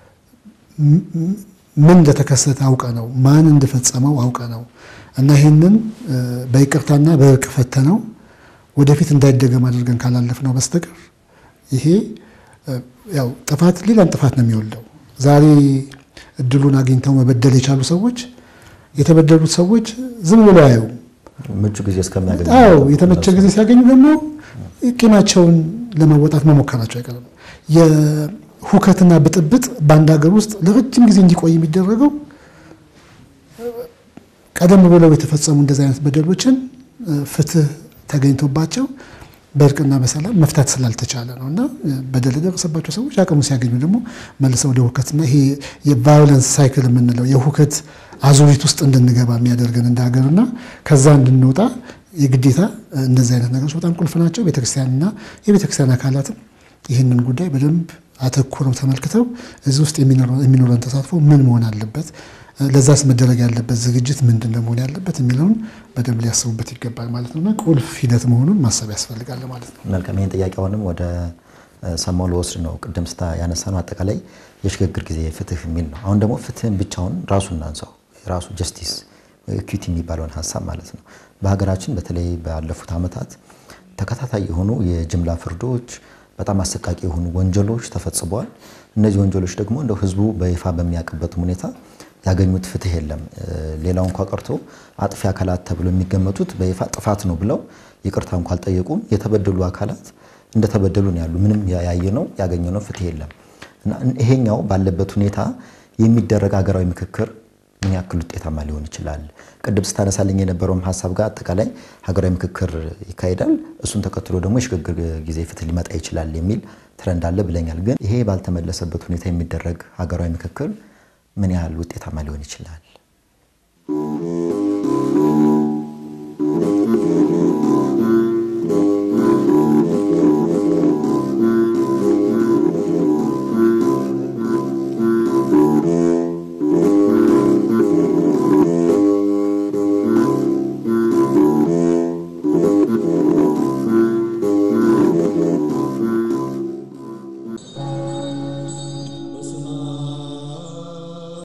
ምን እንደተከሰተ አውቀ ነው ማን እንደፈጸመው አውቀ ነው እና ይህንን በይቅርታና በእርቅ ፈተነው ወደፊት እንዳይደገም አድርገን ካላለፍ ነው በስተቀር ይሄ ያው ጥፋት ሌላም ጥፋት ነው የሚወልደው። ዛሬ እድሉን አግኝተው መበደል የቻሉ ሰዎች የተበደሉት ሰዎች ዝም ብሎ አየው ምቹ ጊዜ እስከሚያገኙ አዎ የተመቸ ጊዜ ሲያገኙ ደግሞ ቂማቸውን ለመወጣት መሞከራቸው አይቀርም። የሁከትና ብጥብጥ በአንድ ሀገር ውስጥ ለረጅም ጊዜ እንዲቆይ የሚደረገው ቀደም ብለው የተፈጸሙ እንደዚህ አይነት በደሎችን ፍትህ ተገኝቶባቸው በእርቅና በሰላም መፍታት ስላልተቻለ ነው እና በደል የደረሰባቸው ሰዎች አቅሙ ሲያገኙ ደግሞ መልሰው ወደ ሁከትና ይሄ የቫዮለንስ ሳይክል የምንለው የሁከት አዙሪት ውስጥ እንድንገባ የሚያደርገን እንደ ሀገርና ከዛ እንድንወጣ የግዴታ እንደዚህ አይነት ነገሮች በጣም ቁልፍ ናቸው። ቤተክርስቲያንና የቤተክርስቲያን አካላትም ይህንን ጉዳይ በደንብ አተኩረው ተመልክተው እዚህ ውስጥ የሚኖረን ተሳትፎ ምን መሆን አለበት፣ ለዛስ መደረግ ያለበት ዝግጅት ምንድን ነው መሆን ያለበት የሚለውን በደንብ ሊያስቡበት ይገባል ማለት ነውና ቁልፍ ሂደት መሆኑን ማሰብ ያስፈልጋል ማለት ነው። መልካም። ይህን ጥያቄ አሁንም ወደ ሰማው ልወስድ ነው። ቅድም ስታ ያነሳ ነው አጠቃላይ የሽግግር ጊዜ ፍትህ የሚል ነው። አሁን ደግሞ ፍትህን ብቻውን ራሱ እናንሳው ራሱ ጀስቲስ ኢኩዊቲ የሚባለውን ሀሳብ ማለት ነው። በሀገራችን በተለይ ባለፉት ዓመታት ተከታታይ የሆኑ የጅምላ ፍርዶች፣ በጣም አሰቃቂ የሆኑ ወንጀሎች ተፈጽመዋል። እነዚህ ወንጀሎች ደግሞ እንደው ህዝቡ በይፋ በሚያውቅበትም ሁኔታ ያገኙት ፍትህ የለም። ሌላው እንኳ ቀርቶ አጥፊ አካላት ተብሎ የሚገመቱት በይፋ ጥፋት ነው ብለው ይቅርታ እንኳ አልጠየቁም። የተበደሉ አካላት እንደተበደሉ ነው ያሉ። ምንም ያየነው ያገኘነው ፍትህ የለም እና ይሄኛው ባለበት ሁኔታ የሚደረግ ሀገራዊ ምክክር ምን ያክል ውጤታማ ሊሆን ይችላል? ቅድም ስታነሳልኝ የነበረውም ሀሳብ ጋር አጠቃላይ ሀገራዊ ምክክር ይካሄዳል፣ እሱን ተከትሎ ደግሞ የሽግግር ጊዜ ፍትህ ሊመጣ ይችላል የሚል ትረንድ አለ ብለኛል። ግን ይሄ ባልተመለሰበት ሁኔታ የሚደረግ ሀገራዊ ምክክር ምን ያህል ውጤታማ ሊሆን ይችላል?